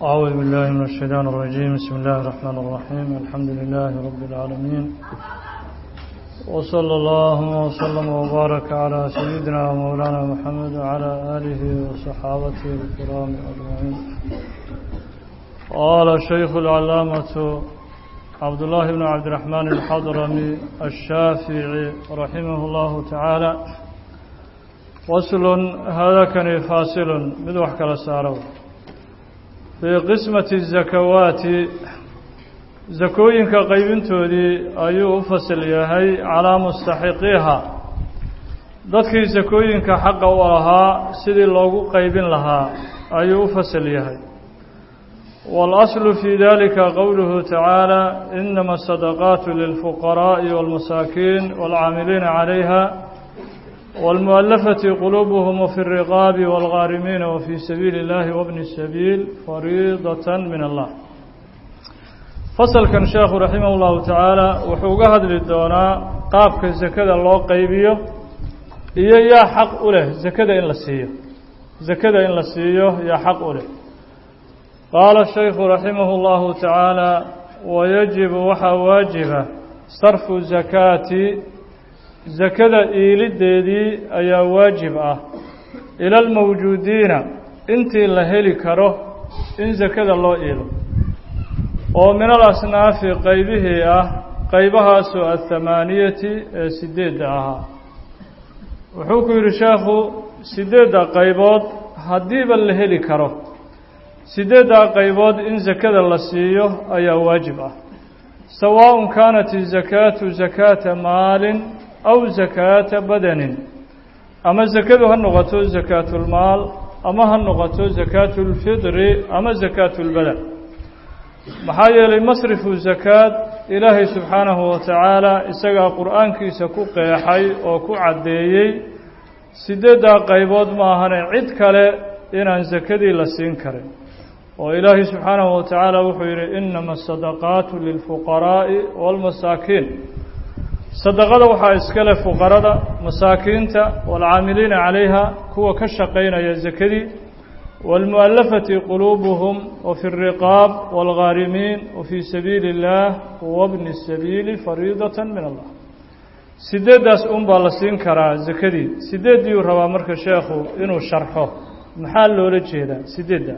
أعوذ بالله من الشيطان الرجيم بسم الله الرحمن الرحيم الحمد لله رب العالمين وصلى الله وسلم وبارك على سيدنا ومولانا محمد وعلى آله وصحابته الكرام أجمعين قال الشيخ العلامة عبد الله بن عبد الرحمن الحضرمي الشافعي رحمه الله تعالى وصل هذا كان فاصل مدوح كلا سارو في قسمة الزكوات zakooyinka qaybintoodii ayuu u fasil yahay calaa mustaxiqiiha dadkii sakooyinka xaqa u lahaa sidii loogu qaybin lahaa ayuu u fasil yahay waalaslu fii dalika qowluhu tacaala inama asadaqaatu lilfuqaraa'i wاlmasaakiin wاlcaamiliina calayha wاlmu'alafati quluubuhum wafi الriqaabi wاlghaarimiina wafii sabiili اllahi wabni الsabiil fariidaة min allah fasalkan sheekhu raximah ullahu tacaala wuxuu uga hadli doonaa qaabka sakada loo qaybiyo iyo yaa xaq u leh sakada in la siiyo sakada in la siiyo yaa xaq u leh qaala shaykhu raximah اllahu tacaala wayajibu waxaa waajiba sarfu zakaati sakada iilideedii ayaa waajib ah ila almawjuudiina intii la heli karo in sakada loo iilo oo min alasnaafi qaybihii ah qaybahaasoo athamaaniyati ee sideedda ahaa wuxuu ku yidhi sheekhu sideedda qaybood haddiiba la heli karo sideeddaa qaybood in sakada la siiyo ayaa waajib ah sawaaءun kaanat izakaatu zakaata maalin aw zakaata badanin ama sakadu ha noqoto zakaatulmaal ama ha noqoto zakaatulfidri ama zakaatulbadan maxaa yeelay masrifu zakaad ilaahay subxaanahu wa tacaala isagaa qur-aankiisa ku qeexay oo ku caddeeyey sideeddaa qaybood ma ahane cid kale inaan sakadii la siin karin oo ilaahay subxaanahu wa tacaala wuxuu yidhi inama asadaqaatu lilfuqaraa'i waalmasaakiin sadaqada waxaa iska leh fuqarada masaakiinta waalcaamiliina calayha kuwa ka shaqaynaya sakadii wاlmu'alafati quluubuhum wafi الriqaab wاlghaarimiin wafii sabiili اllah wabni الsabiili fariidaة min allah sideeddaas un baa la siin karaa sakadii sideeddiiuu rabaa marka sheekhu inuu sharxo maxaa loola jeedaa sideedda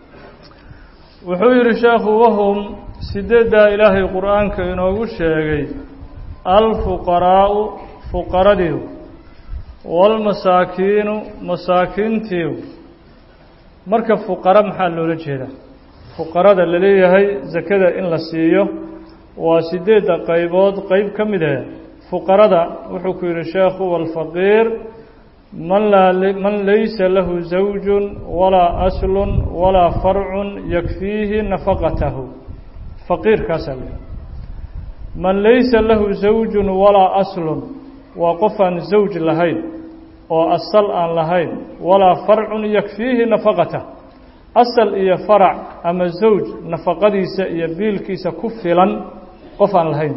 wuxuu yihi sheekhu wahum sideeddaa ilaahay qur-aanka inoogu sheegay alfuqaraau fuqaradiiu wاlmasaakiinu masaakiintiiu marka fuqara maxaa loola jeedaa fuqarada la leeyahay sakada in la siiyo waa sideedda qaybood qeyb ka mid ah fuqarada wuxuu ku yidhi sheekhu walfaqiir man laa man laysa lahu zawjun walaa aslun walaa farcun yakfiihi nafaqatahu faqiirkaasaa la man laysa lahu zawjun walaa aslun waa qof aan zawj lahayn oo asal aan lahayn walaa farcun yakfiihi nafaqatah asal iyo farac ama zawj nafaqadiisa iyo biilkiisa ku filan qof aan lahayn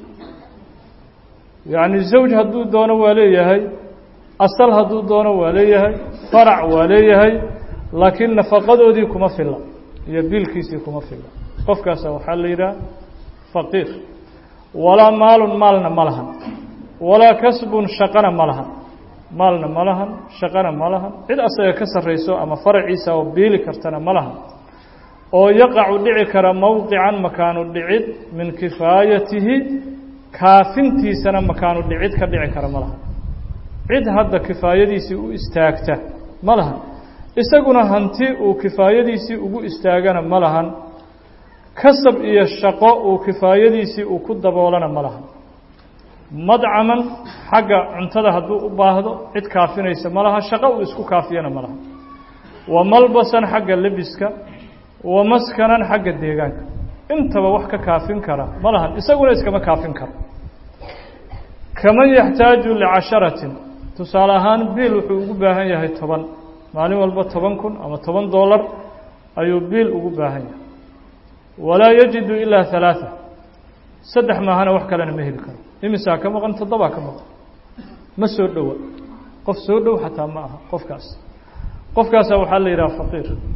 yacni zawj hadduu doono waa leeyahay asal hadduu doono waa leeyahay farac waa leeyahay laakiin nafaqadoodii kuma filla iyo biilkiisii kuma filla qofkaasa waxaa la yidhaha faqiir walaa maalun maalna ma lahan walaa kasbun shaqana ma lahan maalna ma lahan shaqana ma lahan cid asaga ka sarrayso ama faraciisa oo biili kartana ma lahan oo yaqacu dhici kara mowqican makaanu dhicid min kifaayatihi kaafintiisana makaanu dhicid ka dhici kara ma lahan cid hadda kifaayadiisii u istaagta ma lahan isaguna hanti uu kifaayadiisii ugu istaagana ma lahan kasab iyo shaqo uu kifaayadiisii uu ku daboolana ma lahan madcaman xagga cuntada hadduu u baahdo cid kaafinaysa ma laha shaqo uu isku kaafiyana ma laha wa malbasan xagga lebiska wa maskanan xagga deegaanka intaba wax ka kaafin kara ma lahan isaguna iskama kaafin karo kaman yaxtaaju licasharatin tusaale ahaan biil wuxuu ugu baahan yahay toban maalin walba toban kun ama toban dollar ayuu biil ugu baahan yahay walaa yajidu ilaa halaaa saddex maahana wax kalena ma heli karo imisaa ka maqan toddobaa ka maqan ma soo dhowa qof soo dhow xataa ma aha qofkaas qofkaasa waxaa la yidhaha faqiir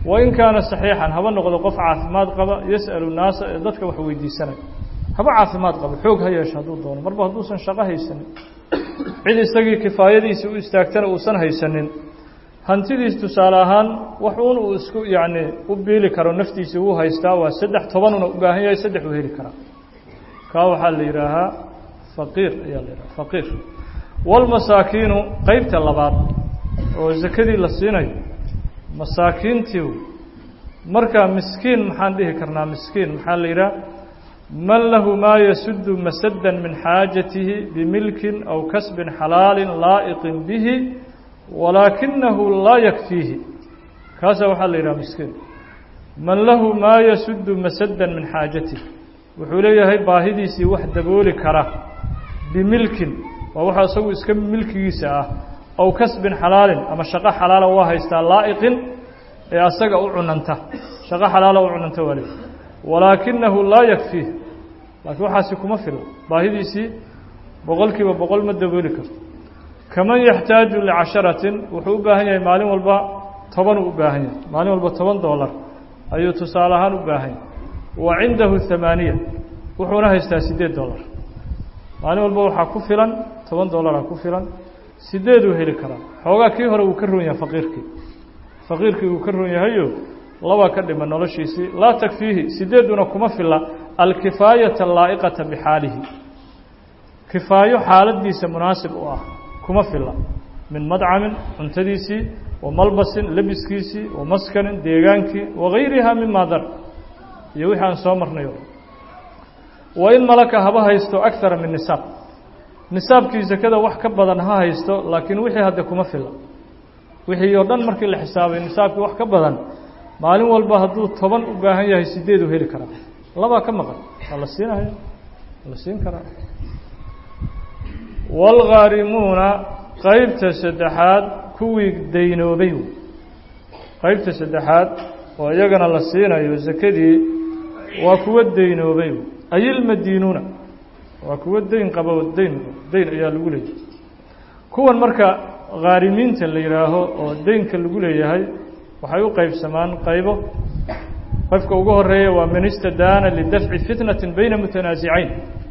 wain kaana saxiixan haba noqdo qof caafimaad qaba yas'alu naasa ee dadka wax weydiisanaya haba caafimaad qaba xoog ha yeesho hadduu doono marba hadduusan shaqo haysanin cid isagii kifaayadiisii u istaagtana uusan haysanin hantidiis tusaale ahaan wax uun uu isku yacni u biili karo naftiisii wuu haystaa waa saddex tobanuna u baahan yahay saddex uu heli karaa kaa waxaa la yidhaahaa faqiir ayaa la yidhaha faqiir walmasaakiinu qeybta labaad oo sakadii la siinayo masaakiintii markaa miskiin maxaan dhihi karnaa miskiin maxaa la yidhaha man lahu maa yasudu masaddan min xaajatihi bimilkin aw kasbin xalaalin laa'iqin bihi walaakinahu laa yakfiihi kaasaa waxaa la yidhaha miskiin man lahu maa yasudu masaddan min xaajatihi wuxuu leeyahay baahidiisii wax dabooli kara bimilkin waa waxa isagu iska milkigiisa ah aw kasbin xalaalin ama shaqo xalaala waa haystaa laa'iqin ee asaga u cunanta shaqo xalaala u cunanta waa leey walaakinahu laa yakfiih laakiin waxaasi kuma filo baahidiisii boqol kiiba boqol ma dabooli karto kaman yaxtaaju licasharatin wuxuu u baahan yahay maalin walba toban uu u baahan yahay maalin walba toban doolar ayuu tusaale ahaan u baahan yahay wa cindahu hamaaniya wuxuuna haystaa siddeed dollar maalin walba waxaa ku filan toban dollaraa ku filan sideeduu heli karaa xoogaa kii hore wuu ka roon yahay faqiirkii faqiirkii wuu ka roon yahayo laba ka dhima noloshiisii laa takfiihi sideeduna kuma fila alkifaayata allaa'iqata bixaalihi kifaayo xaaladiisa munaasib u ah kuma fila min madcamin cuntadiisii wa malbasin lebiskiisii wa maskanin deegaankii wagayriha mima dar iyo wixii aan soo marnay o wa in malaka haba haysto akara min nisaab nisaabkii sakada wax ka badan ha haysto laakiin wixii hadde kuma fila wixii oo dhan markii la xisaabay nisaabkii wax ka badan maalin walba hadduu toban u baahan yahay sideeduu heli karaa labaa ka maqan waa la siinaya waa la siin karaa waalghaarimuuna qeybta saddexaad kuwii daynoobay qeybta saddexaad oo iyagana la siinayo sakadii waa kuwa daynoobay ayilmadiinuuna waa kuwa dayn qaba dayn dayn ayaa lagu leeyahay kuwan marka khaarimiinta la yidhaaho oo daynka lagu leeyahay waxay u qeybsamaan qaybo qofka ugu horeeya waa man istadaana lidafci fitnati bayna mutanaasicayn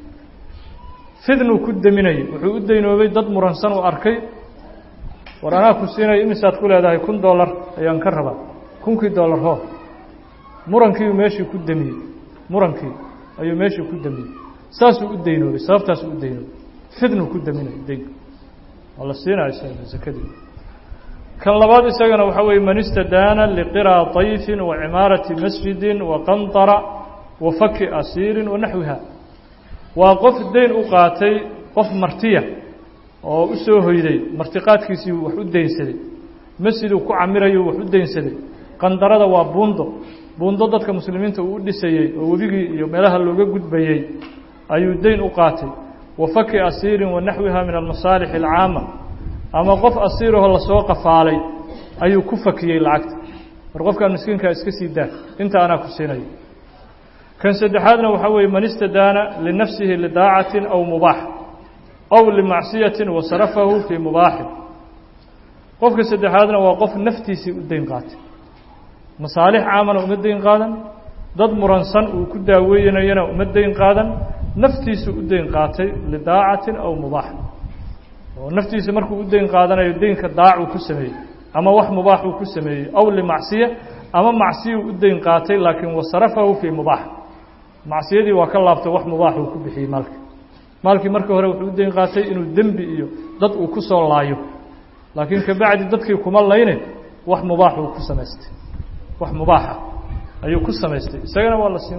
fitnuu ku deminayay wuxuu u daynoobay dad muransan uu arkay war anaa ku siinaya imisaad ku leedahay kun dollar ayaan ka rabaa kunkii dollar hoo murankiiu meeshii ku demiyey murankii ayuu meeshii ku demiyey saasuu u daynoobay sababtaasuu u daynoobay fitnuu ku deminayay daynka waa la siinaya isaga sakadii kan labaad isagana waxaa weeye man istadaana liqiraa طayfin wa cimaarati masjidi wa qanطara wa faki asiirin wa naxwiha waa qof dayn u qaatay qof martiya oo u soo hoyday martiqaadkiisii wax u daynsaday masjiduu ku camirayu wax u daynsaday qandarada waa buundo buundo dadka muslimiinta uu u dhisayey oo webigii iyo meelaha looga gudbayey ayuu dayn u qaatay wa faki asiirin wa naxwiha min almasaalix alcaama ama qof asiirahoo lasoo qafaalay ayuu ku fakiyey lacagta war qofkan miskiinkaa iska sii daa inta anaa ku siinayo kan saddexaadna waxaa weeye man istadaana linafsihi lidaacatin aw mubaax aw limacsiyatin wa sarafahu fii mubaaxin qofka saddexaadna waa qof naftiisii u dayn qaatay masaalix caamana uma dayn qaadan dad muransan uu ku daaweynayana uma dayn qaadan naftiisu u dayn qaatay lidaacatin aw mubaax oo naftiisa markuu u dayn qaadanayo daynka daacuu ku sameeyey ama wax mubaax uu ku sameeyey aw limacsiya ama macsiyuu u dayn qaatay laakiin wasarafahu fii mubaax macsiyadii waa ka laabtay wax mubaax uu ku bixiyey maalka maalkii markii hore wuxuu u dayn qaatay inuu dembi iyo dad uu ku soo laayo laakiin kabacdi dadkii kuma layne wax mubaax uu ku samaystay wax mubaaxa ayuu ku samaystay isagana waa la siin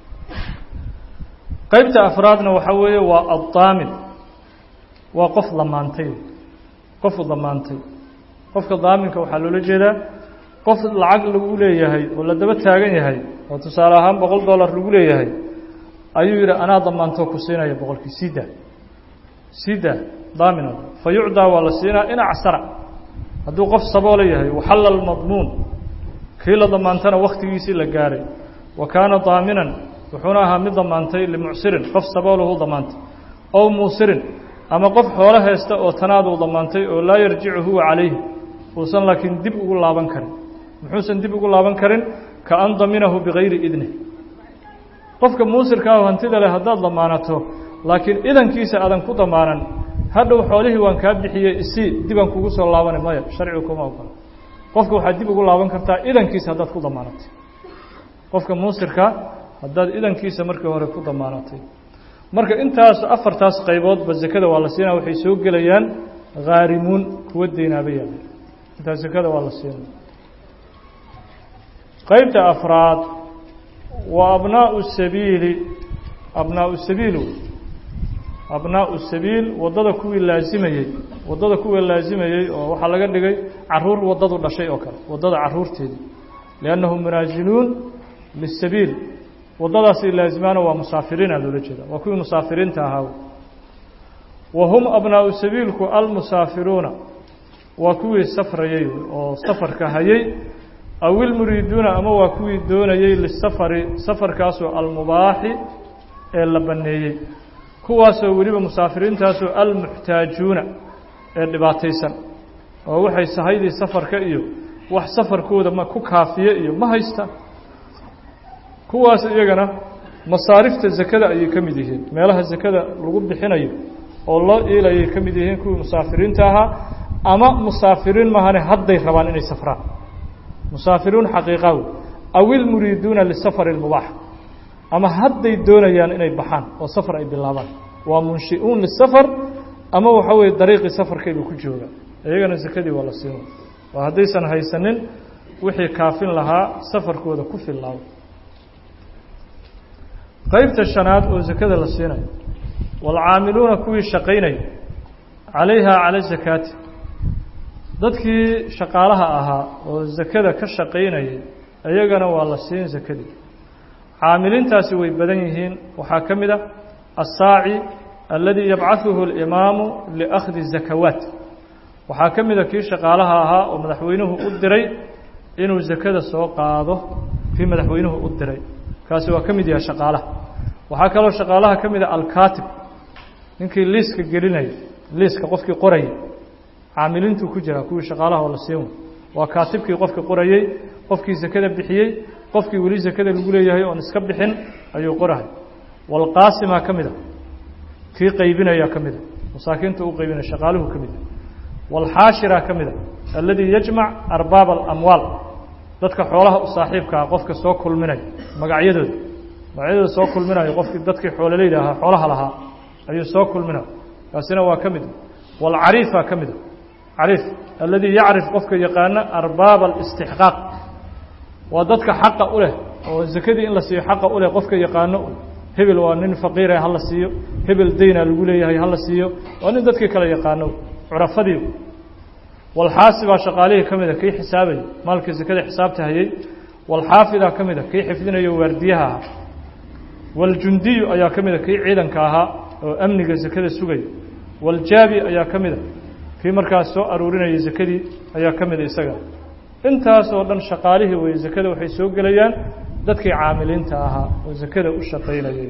qeybta afraadna waxaa weeye waa addaamin waa qof damaantay qofu damaantay qofka daaminka waxaa loola jeedaa qof lacag lagu leeyahay oo la daba taagan yahay oo tusaale ahaan boqol dollar lagu leeyahay ayuu yidhi anaa damaantoo ku siinaya boqolkii sida sida daamina fa yucdaa waa la siinaa in acsara hadduu qof saboolo yahay waxalla almadmuun kii la damaantana wakhtigiisii la gaaray wa kaana daaminan wuxuuna ahaa mid damaantay limucsirin qof saboolahu damaantay ow muusirin ama qof xoolo haysta oo tanaaduu damaantay oo laa yarjicu huwa calayhi uusan laakiin dib ugu laaban karin muxuusan dib ugu laaban karin ka an daminahu bigayri idnih qofka muusirka ah hantida leh haddaad damaanato laakiin idankiisa aadan ku damaanan hadhow xoolihii waan kaa bixiyey isii dibaan kugu soo laabana maya sharcigu kuma ogola qofka waxaad dib ugu laaban kartaa idankiisa haddaad ku damaanatay qofka muusirka haddaad idankiisa markii hore ku damaanatay marka intaas afartaas qayboodba zakada waa la siinaya waxay soo gelayaan haarimuun kuwa deynaabaya intaas zakada waa la siinaya qaybta afraad waa abnaau sabiili abnaau sabiil abnaau sabiil waddada kuwii laazimayey waddada kuwii laazimayey oo waxaa laga dhigay caruur waddadu dhashay oo kale waddada caruurteedii liannahum munaaziluun lisabiil waddadaasay laazimaana waa musaafiriina loola jeeda waa kuwii musaafiriinta ahaa wa hum abnaau sabiilku almusaafiruuna waa kuwii safrayey oo safarka hayey aw ilmuriiduuna ama waa kuwii doonayey lisafari safarkaasoo almubaaxi ee la banneeyey kuwaasoo weliba musaafiriintaasoo almuxtaajuuna ee dhibaataysan oo waxay sahaydii safarka iyo wax safarkooda ma ku kaafiye iyo ma haystaan kuwaas iyagana masaarifta zakada ayay ka mid yihiin meelaha zakada lagu bixinayo oo loo iilayay ka mid yihiin kuwii musaafiriinta ahaa ama musaafiriin mahane hadday rabaan inay safraan musaafiruun xaqiiqawi aw ilmuriiduuna lisafari اlmubaax ama hadday doonayaan inay baxaan oo safar ay bilaabaan waa munshi'uun lisafar ama waxa weeye dariiqii safarkayba ku jooga iyagana sakadii waa la siina waa haddaysan haysanin wixii kaafin lahaa safarkooda ku fillaabo qaybta shanaad oo zakada la siinayo waalcaamiluuna kuwii shaqaynaya calayha cala zakaati dadkii shaqaalaha ahaa oo zakada ka shaqaynayay iyagana waa la siin zakadii caamiliintaasi way badan yihiin waxaa ka mid a assaaci aladii yabcahuhu اlimaamu liakhdi zakawaat waxaa ka mid a kii shaqaalaha ahaa oo madaxweynuhu u diray inuu zakada soo qaado kii madaxweynuhu u diray kaasi waa ka mid yahay shaqaalaha waxaa kaloo shaqaalaha ka mid a alkaatib ninkii liiska gelinaya liiska qofkii qorayay caamiliintuu ku jiraa kuwii shaqaalaha oo la siin waa kaatibkii qofkii qorayey qofkii zakada bixiyey qofkii weli zakada lagu leeyahay oon iska bixin ayuu qorahay walqaasimaa ka mid a kii qaybinaya ka mid a masaakiinta u qaybinaya shaqaaluhu ka mid a walxaashira ka mid a alladii yajmac arbaab alamwaal dadka xoolaha u saaxiibkaa qofka soo kulminaya magacyadooda magacyadooda soo kulminayo qofkii dadkii xoololeyda ahaa xoolaha lahaa ayuu soo kulminaya kaasina waa ka mid a walcariifa ka mid a cariif alladii yacrif qofka yaqaana arbaaba alistixqaaq waa dadka xaqa u leh oo zakadii in la siiyo xaqa u leh qofka yaqaano hebel waa nin faqiire hala siiyo hebel dayna lagu leeyahay hala siiyo waa nin dadkii kale yaqaano curafadii walxaasibaa shaqaalihii ka mida kii xisaabaya maalkii zakada xisaabta hayey walxaafidaa ka mida kii xifdinayo waardiyaha ahaa waljundiyu ayaa ka mida kii ciidanka ahaa oo amniga zakada sugaya waljaabi ayaa ka mida kii markaas soo aruurinaya zakadii ayaa ka mida isaga intaas oo dhan shaqaalihii weye zakada waxay soo gelayaan dadkii caamiliinta ahaa oo zakada u shaqaynayay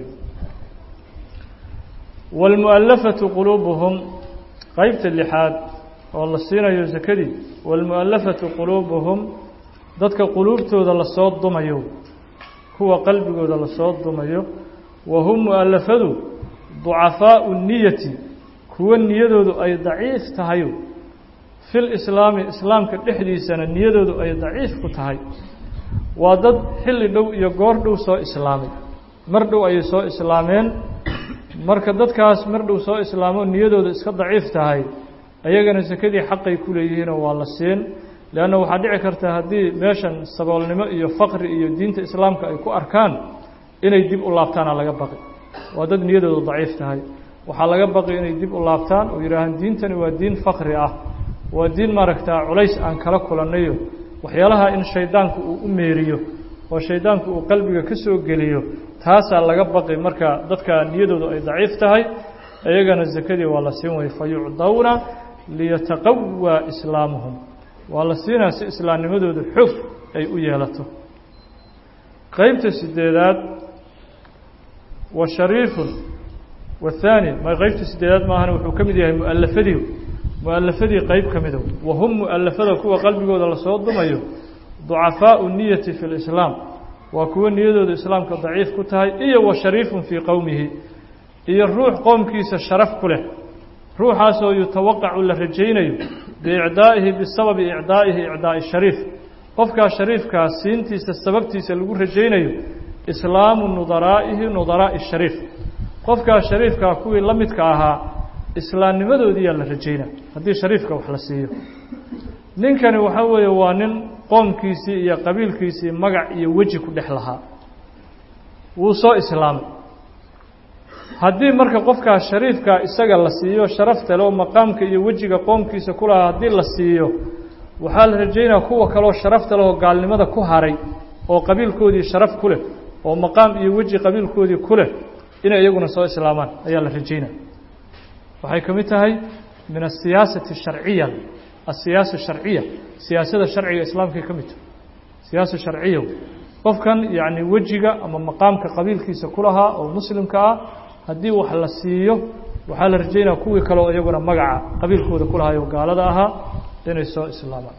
wاlmu'alafatu quluubuhum qeybta lixaad oo la siinayo zakadii wاlmu'alafatu quluubuhum dadka quluubtooda lasoo dumayo kuwa qalbigooda lasoo dumayo wa hum mu'alafadu ducafaau niyati kuwa niyadoodu ay daciif tahay fi lislaami islaamka dhexdiisana niyadoodu ay daciif ku tahay waa dad xilli dhow iyo goor dhow soo islaamay mar dhow ayay soo islaameen marka dadkaas mar dhow soo islaamo niyadooda iska daciif tahay ayagana sakadii xaqay ku leeyihiinoo waa la siin leanna waxaa dhici karta haddii meeshan saboolnimo iyo faqri iyo diinta islaamka ay ku arkaan inay dib u laabtaana laga baqi waa dad niyadooda daciif tahay waxaa laga baqi inay dib u laabtaan oo yidhaahaan diintani waa diin fakri ah waa diin maaragtaa culays aan kala kulannayo waxyaalaha in shaydaanku uu u meeriyo oo shaydaanku uu qalbiga ka soo geliyo taasaa laga baqi marka dadka niyadoodu ay daciif tahay iyagana zakadii waa la siin waya fa yucdawna liyataqawaa islaamuhum waa la siinaa si islaamnimadooda xoog ay u yeelato qeybta sideedaad wa shariifun wahaani ma qeybta sideedaad maahana wuxuu ka mid yahay mu'alafadii mu'alafadii qeyb ka mida wa hum mu'alafada kuwa qalbigooda lasoo dumayo ducafaau niyati fi lislaam waa kuwo niyadooda islaamka daciif ku tahay iyo wa shariifun fii qowmihi iyo ruux qoomkiisa sharaf ku leh ruuxaasoo yutawaqacu la rajaynayo biicdaa'ihi bisababi icdaa'ihi icdaa'i shariif qofkaa shariifkaa siintiisa sababtiisa lagu rajaynayo islaamu nudaraa'ihi nudaraa'i shariif qofkaa shariifkaa kuwii la midka ahaa islaamnimadoodiyaa la rajaynaa haddii shariifka wax la siiyo ninkani waxaa weeye waa nin qoomkiisii iyo qabiilkiisii magac iyo weji ku dhex lahaa wuu soo islaamay haddii marka qofkaa shariifkaa isaga la siiyo sharafta le oo maqaamka iyo wejiga qoomkiisa ku lahaa haddii la siiyo waxaa la rajaynaya kuwa kaleo sharafta leh oo gaalnimada ku haray oo qabiilkoodii sharaf ku leh oo maqaam iyo weji qabiilkoodii ku leh inay iyaguna soo islaamaan ayaa la rajaynaya waxay ka mid tahay min asiyaasati sharciya asiyaasa sharciya siyaasada sharciga islaamkay ka mid tahay siyaasa sharciya qofkan yacni wejiga ama maqaamka qabiilkiisa ku lahaa oo muslimka ah haddii wax la siiyo waxaa la rajaynaya kuwii kale oo iyaguna magaca qabiilkooda ku lahaay oo gaalada ahaa inay soo islaamaan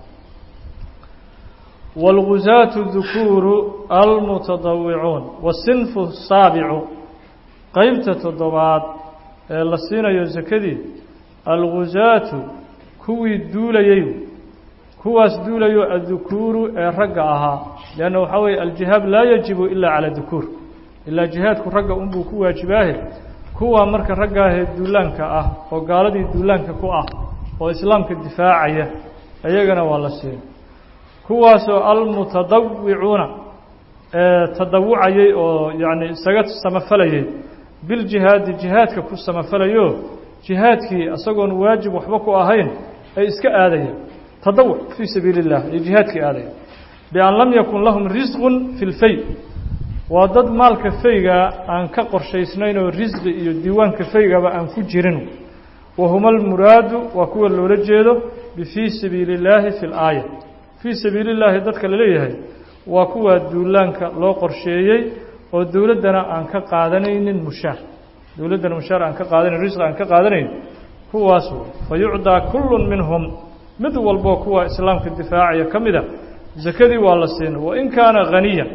wاlguzaatu dukuuru almutadawicuun wasinfu saabicu qeybta toddobaad ee la siinayo sakadii alguzaatu kuwii duulayey kuwaas duulayo addukuuru ee ragga ahaa leanna waxaa weeye aljihaad laa yajibu ila cala dukuur ilaa jihaadku ragga unbuu ku waajibaahe kuwaa marka raggaahee duulaanka ah oo gaaladii duulaanka ku ah oo islaamka difaacaya iyagana waa la siin kuwaasoo almutadawicuuna ee tadawucayey oo yacni isaga samafalayey biljihaadi jihaadka ku samafalayo jihaadkii isagoon waajib waxba ku ahayn ay iska aadayeen tadawuc fii sabiili اllah ay jihaadkii aadayeen bian lam yakun lahum risqun fi lfay waa dad maalka faygaa aan ka qorshaysnayn oo risqi iyo diiwaanka faygaba aan ku jirin wahuma almuraadu waa kuwa loola jeedo bifii sabiili اllaahi fi اlaaya fii sabiili اllaahi dadka laleeyahay waa kuwaa duulaanka loo qorsheeyey oo dowladdana aan ka qaadanaynin mushaar dowladdana mushaar aan ka qaadanayn risqi aan ka qaadanayn kuwaas fa yucdaa kullu minhum mid walboo kuwa islaamka difaacaya ka mida sakadii waa la siin wain kaana haniyan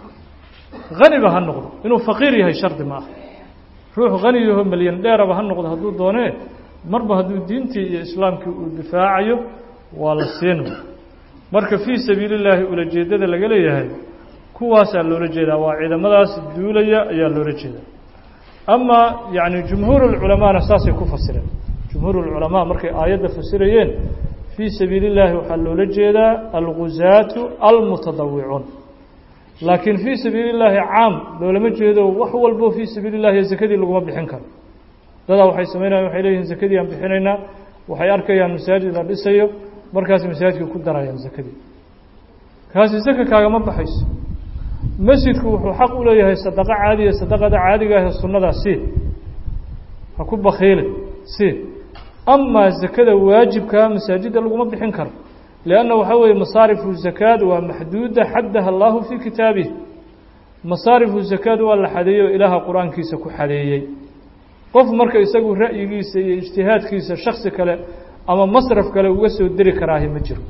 haniba ha noqdo inuu faqiir yahay shardi ma ah ruux hani yaho melyan dheeraba ha noqdo hadduu doonee marba hadduu diintii iyo islaamkii uu difaacayo waa la siin marka fii sabiili llaahi ulajeedada laga leeyahay kuwaasaa loola jeedaa waa ciidamadaas duulaya ayaa loola jeedaa ama yacni jumhuur ulculamaana saasay ku fasireen jumhuur ulculamaa markay aayadda fasirayeen fii sabiili llaahi waxaa loola jeedaa alguzaatu almutadawicuun laakiin fii sabiili llaahi caam loolama jeedo wax walbo fii sabiili llahi sakadii laguma bixin karo dadaa waxay samaynayan waxay leeyihin sakadii aan bixinaynaa waxay arkayaan masaajid la dhisayo markaas masaajidka ku darayaan sakadii kaasi saka kaagama baxayso masjidku wuxuu xaq u leeyahay sadaqo caadiya sadaqada caadiga ahee sunnadaa si ha ku bakiile si amaa sakada waajibkaa masaajidda laguma bixin karo lianna waxaa weeye masaarifu zakaad waa maxduuda xaddaha allahu fii kitaabih masaarifu zakaad waa la xadeeyey oo ilaaha qur-aankiisa ku xadeeyey qof marka isagu ra'yigiisa iyo ijtihaadkiisa shaksi kale ama masraf kale uga soo deri karaahi ma jiro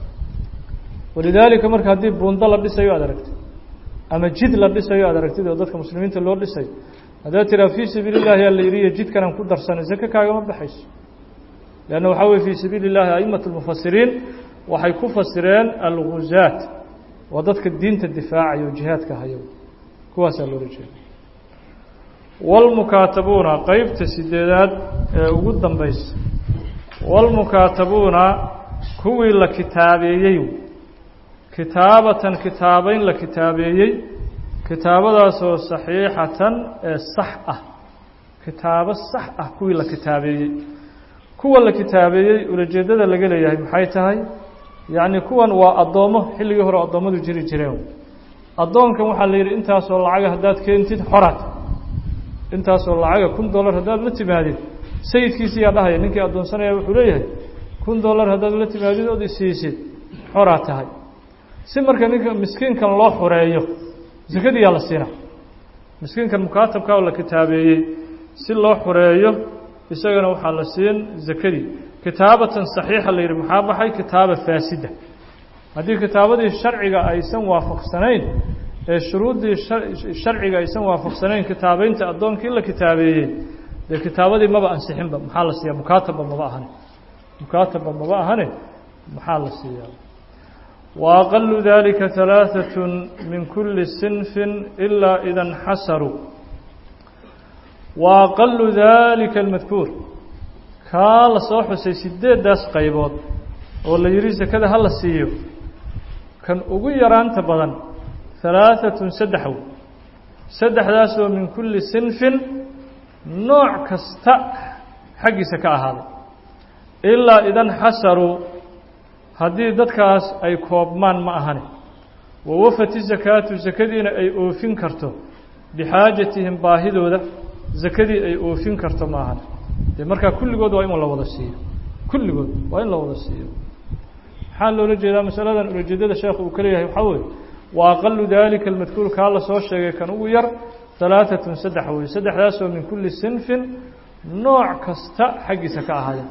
walidaalika marka haddii buundo la dhisayo aad aragtid ama jid la dhisayo aad aragtid oo dadka muslimiinta loo dhisayo haddaad tiraa fii sabiili llahi alla yidhiyo jidkanaan ku darsanay sake kaagama baxayso leanna waxaa weye fii sabiili llahi a'imat lmufasiriin waxay ku fasireen alguzaat waa dadka diinta difaacaya oo jihaadka hayo kuwaasaa loola jeeda wاlmukaatabuuna qeybta sideedaad ee ugu dambaysa wاlmukaatabuuna kuwii la kitaabeeyey kitaabatan kitaabeyn la kitaabeeyey kitaabadaasoo saxiixatan ee sax ah kitaabo sax ah kuwii la kitaabeeyey kuwa la kitaabeeyey ulajeedada laga leeyahay maxay tahay yacni kuwan waa addoommo xilligii hore addoommadu jiri jireen addoonkan waxaa la yidhi intaasoo lacaga haddaad keentid xoraad intaasoo lacaga kun dollar haddaad la timaadid sayidkiisi yaa dhahaya ninkii addoonsanaya wuxuu leeyahay kun dollar haddaad la timaadid ood isiisid xoraa tahay si marka ninka miskiinkan loo xoreeyo sakadii yaa la siina miskiinkan mukaatabka oo la kitaabeeyey si loo xoreeyo isagana waxaa la siin zakadii kitaabatan saxiixa la yidhi maxaa baxay kitaaba faasida haddii kitaabadii sharciga aysan waafaqsanayn ee shuruuddii sharciga aysan waafaqsanayn kitaabeynta addoonkii la kitaabeeyey dee kitaabadii maba ansixinba maxaa la siiyaa mukaatabba maba ahane mukaatabba maba ahane maxaa la siiyaa wa aqalu dalika halaaثaة min kuli sinfi ilaa ida اnxasaruu wa aqalu dalika اlmadkuur kaa la soo xusay sideeddaas qaybood oo la yidhi sakada ha la siiyo kan ugu yaraanta badan halaaثatun saddex wey saddexdaasoo min kulli sinfin nooc kasta xaggiisa ka ahaaday ilaa idan xasaruu haddii dadkaas ay koobmaan ma ahane wawafati sakaatu sakadiina ay oofin karto bixaajatihim baahidooda sakadii ay oofin karto ma ahane dee markaa kulligood waa in la wada siiyo kulligood waa in la wada siiyo maxaa loola jeedaa masaladan ulajeedada sheekhu uu ka leeyahay waxaa weeye wa aqalu dalika almadkuur kaa la soo sheegay kan ugu yar halaaثatun saddex wey saddexdaasoo min kulli sinfin nooc kasta xaggiisa ka ahaadeen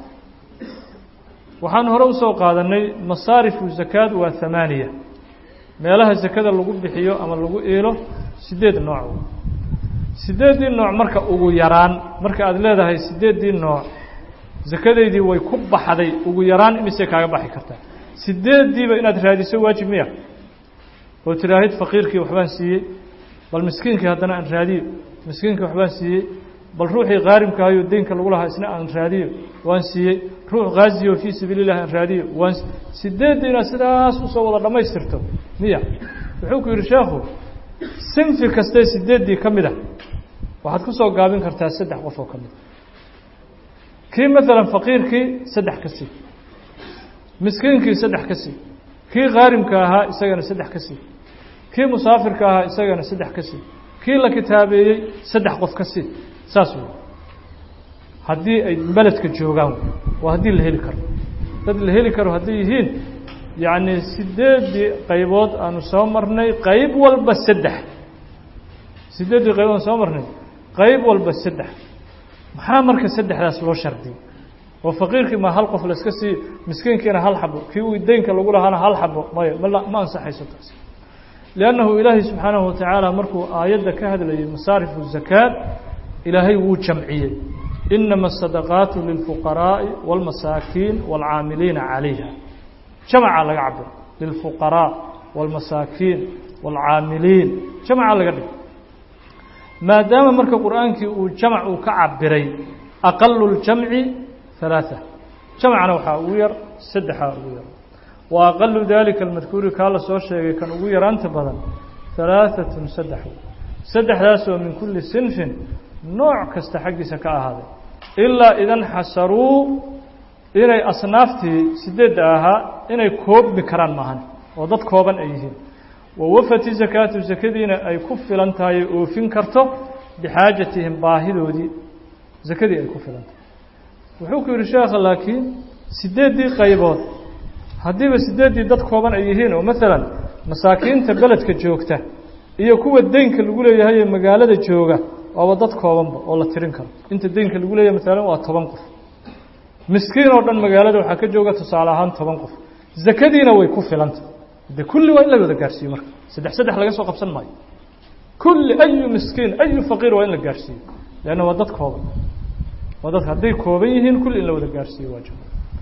waxaan hore usoo qaadanay masaarifu zakaad waa hamaaniya meelaha sakada lagu bixiyo ama lagu iilo sideed nooc sideeddii nooc marka ugu yaraan marka aada leedahay sideeddii nooc sakadaydii way ku baxday ugu yaraan imisay kaaga baxi kartaa sideeddiiba inaad raadiso waajib miya oo tiraahid faqiirkii waxbaan siiyey bal miskiinkii haddana aan raadiyo miskiinkii waxbaan siiyey bal ruuxii qaarimkaayo deynka lagu lahaa isna aan raadiyo waan siiyey ruux khaasiyo fii sabiili llahi aan raadiyo waan sideeddii inaad sidaas usoo wada dhammaystirto miya wuxuu ku yidhi sheekhu sinfi kastee sideeddii ka mid a waxaad ku soo gaabin kartaa saddex qof oo ka mid kii maalan faqiirkii saddex ka sii miskiinkii saddex ka sii kii qaarimka ahaa isagana saddex ka sii kii musaafirka ahaa isagana saddex ka sii kii la kitaabeeyey saddex qof ka sii saas wey haddii ay beledka joogaan waa haddii la heli karo dad la heli karo hadday yihiin yacni sideeddii qaybood aanu soo marnay qayb walba saddex sideeddii qaybood aanu soo marnay qayb walba saddex maxaa marka saddexdaas loo shardiyey oo faqiirkii ma hal qof la iska siiyo miskiinkiina hal xabo kii uu deynka lagu lahaana hal xabo maya ma ma ansaxayso taas liannahu ilaahay subxaanahu watacaala markuu aayadda ka hadlayay masaarifu zakaad ilaahay wuu jamciyey inama asadaqaatu lilfuqaraa'i wاlmasaakiin wاlcaamiliina calayha jamca laga cabiro lilfuqaraa wاlmasaakiin wاlcaamiliin jamca laga dhig maadaama marka qur'aankii uu jamc uu ka cabiray aqalu اljamci ثaلaaثة jamcna waxaa ugu yar saddexaa ugu yar wa aqalu dalika almadkuuri kaa la soo sheegay kan ugu yaraanta badan ثaلaaثaة saddex saddexdaasoo min kuli sinfin nooc kasta xaggiisa ka ahaaday ilaa idan xasaruu inay asnaaftii sideedda ahaa inay koobmi karaan maahan oo dad kooban ay yihiin wawafati zakaatu sakadiina ay ku filan tahay oofin karto bixaajatihim baahidoodii sakadii ay ku filan tahay wuxuu ku yidhi sheekha laakiin sideeddii qaybood haddiiba sideeddii dad kooban ay yihiin oo maalan masaakiinta beledka joogta iyo kuwa deynka lagu leeyahay ee magaalada jooga waaba dad koobanba oo la tirin karo inta deynka lagu leeyahay maalan waa toban qof miskiin oo dhan magaalada waxaa ka jooga tusaale ahaan toban qof zakadiina way ku filanta de kulli waa in la wada gaarhsiiyo marka saddex saddex laga soo qabsan maayo kulli ayu miskiin ayu faqiir waa in la gaarhsiiyo leanna waa dad kooban waa dadka hadday kooban yihiin kulli in la wada gaarhsiiyo waajib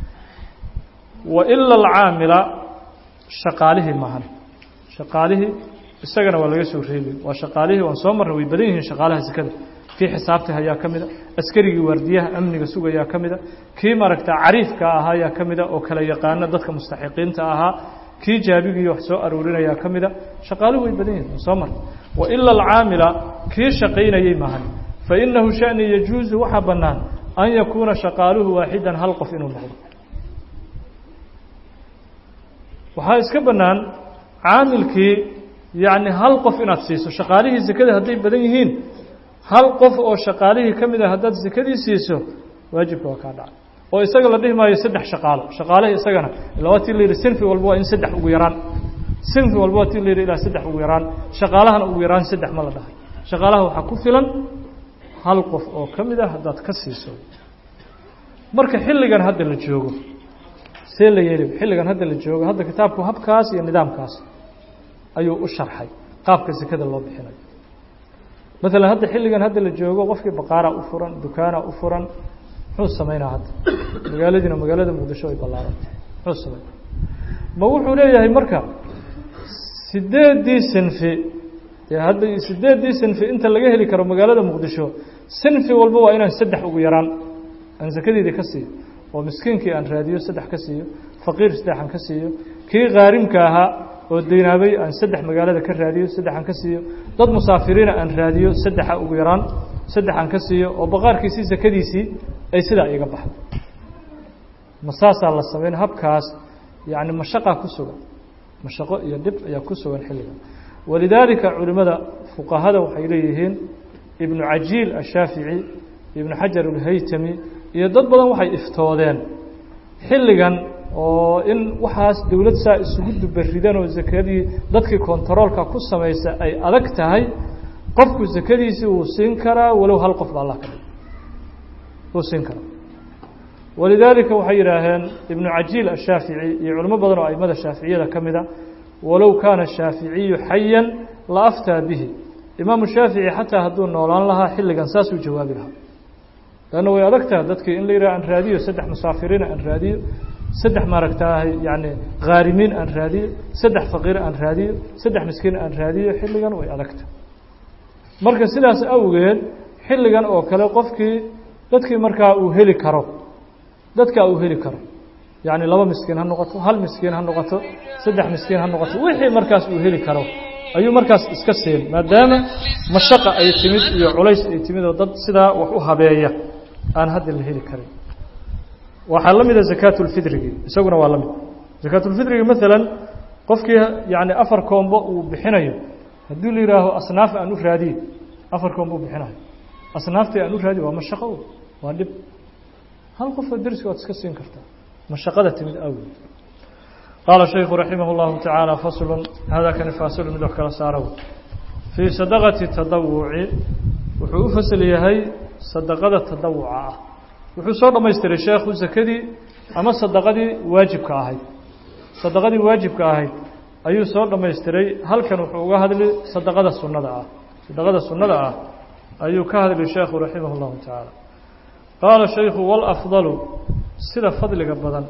wa ila alcaamila shaqaalihii maahan shaqaalihii isagana waa laga soo reebi waa shaqaalihii waan soo marnay way badan yihiin shaqaalaha sekada kii xisaabta ayaa ka mida askarigii waardiyaha amniga sugayaa ka mida kii maaragta cariifka ahaa ayaa ka mida oo kala yaqaana dadka mustaxiqiinta ahaa kii jaabigii wax soo aruurinayaa ka mida shaqaaluhu way badan yihiin waan soo marnay wa ila alcaamila kii shaqaynayey maahan fa inahu shani yajuusu waxaa bannaan an yakuuna shaqaaluhu waaxidan hal qof inuu noqdo waxaa iska bannaan caamilkii yacni hal qof inaad siiso shaqaalihii sekada hadday badan yihiin hal qof oo shaqaalihii ka mid ah haddaad sekadii siiso waajibka waa kaa dhacay oo isaga la dhihi maayo saddex shaqaalo shaqaalihii isagana ilaa waa tii la yidhi sinfi walba waa in saddex ugu yaraan sinfi walba waa tii la yidhi ilaa saddex ugu yaraan shaqaalahana ugu yaraan saddex ma la dhahay shaqaalaha waxaa ku filan hal qof oo ka mid ah haddaad ka siiso marka xilligan hadda la joogo see la yeeli xilligan hadda la joogo hadda kitaabku habkaas iyo nidaamkaas ayuu u sharxay qaabka sekada loo bixinayo maalan hadda xilligan hadda la joogo qofkii baqaaraa u furan dukaana u furan muxuu samaynaa hadda magaaladiina magaalada muqdisho ay ballaarantay muxuu sameynaa ma wuxuu leeyahay marka sideeddii sinfi dee hadda sideeddii sinfi inta laga heli karo magaalada muqdisho sinfi walba waa inaan saddex ugu yaraan aan sakadeedii ka siiyo oo miskiinkii aan raadiyo saddex ka siiyo faqiir saddex aan ka siiyo kii khaarimka ahaa oo deynaabay aan saddex magaalada ka raadiyo saddex aan ka siiyo dad musaafiriina aan raadiyo saddexa ugu yaraan saddex aan ka siiyo oo baqaarkiisii sakadiisii ay sidaa iga baxdo ma saasaa la sameyn habkaas yacni mashaqaa ku sugan mashaqo iyo dhib ayaa ku sugan xilliga walidaalika culimmada fuqahada waxay leeyihiin ibnu cajiil ashaafici ibnu xajar alhaytami iyo dad badan waxay iftoodeen xilligan oo in waxaas dowlad saa isugu dubaridan oo sakadii dadkii kontaroolka ku samaysa ay adag tahay qofku sakadiisii wuu siin karaa walow hal qof ba allah ka dhig wuu siin karaa walidaalika waxay yidhaaheen ibnu cajiil ashaafici iyo culimo badan oo aimada shaaficiyada ka mida walow kaana shaaficiyu xayan la aftaa bihi imaamu shaafici xataa hadduu noolaan lahaa xilligan saasuu jawaabi lahaa lanna way adag taha dadkii in la yidhaha aan raadiyo saddex musaafiriina aan raadiyo saddex maaragtaahay yani khaarimiin aan raadiyo saddex faqiire aan raadiyo saddex miskiin aan raadiyo xilligan way adagta marka sidaas awgeed xilligan oo kale qofkii dadkii markaa uu heli karo dadkaa uu heli karo yacni laba miskiin ha noqoto hal miskiin ha noqoto saddex miskiin ha noqoto wixii markaas uu heli karo ayuu markaas iska siin maadaama mashaqa ay timid iyo culays ay timid oo dad sidaa wax u habeeya aan hadda la heli karin waxaa la mida zakaatulfidrigii isaguna waa la mid zakaatulfidrigi maalan qofkii yani afar koombo uu bixinayo haddii la yihaaho asnaaf aan u raadiye afar koombo u bixinayo asnaaftii aan u raadiye waa mashaqo waa dhib hal qofoo dersi waad iska siin kartaa mashaqada timid awgeed qaala shayku raximah اllahu tacaala faslu hada kani faasilu mid wax kala saaro fii sadaqati tadawuci wuxuu u fasl yahay sadaqada tadawuca ah wuxuu soo dhamaystiray sheekhu sakadii ama sadaqadii waajibka ahayd sadaqadii waajibka ahayd ayuu soo dhamaystiray halkan wuxuu uga hadli sadaqada sunnada ah sadaqada sunnada ah ayuu ka hadli sheekhu raximah اllahu tacaala qaala shaykhu wاlafdalu sida fadliga badan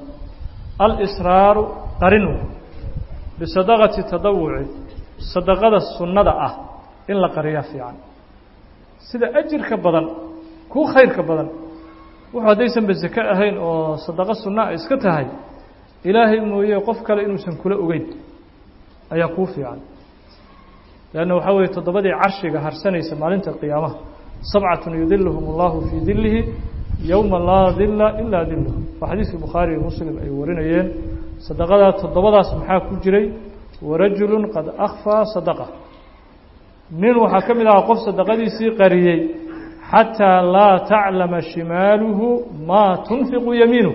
alsraaru qarinu bisadaqati tadawuci sadaqada sunnada ah in la qariyaa fiican sida ajirka badan kuu khayrka badan wuxuu haddaysanba sake ahayn oo sadaqo sunna a iska tahay ilaahay mooye qof kale inuusan kula ogeyn ayaa kuu fiican leanna waxaa weeye toddobadii carshiga harsanaysa maalinta qiyaamaha sabcatun yudiluhum allahu fii dilihi yowma laa dila ilaa diluh waa xadiiskii bukhaari iyo muslim ay warinayeen sadaqadaa toddobadaas maxaa ku jiray warajulu qad akfaa sadaqa nin waxaa ka mid ahaa qof sadaqadiisii qariyey xataa laa taclama shimaaluhu maa tunfiqu yamiinuh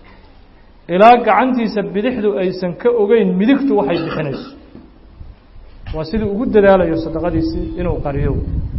ilaa gacantiisa bidixdu aysan ka ogeyn midigtu waxay bixinayso waa sidii ugu dadaalayo sadaqadiisii inuu qariyo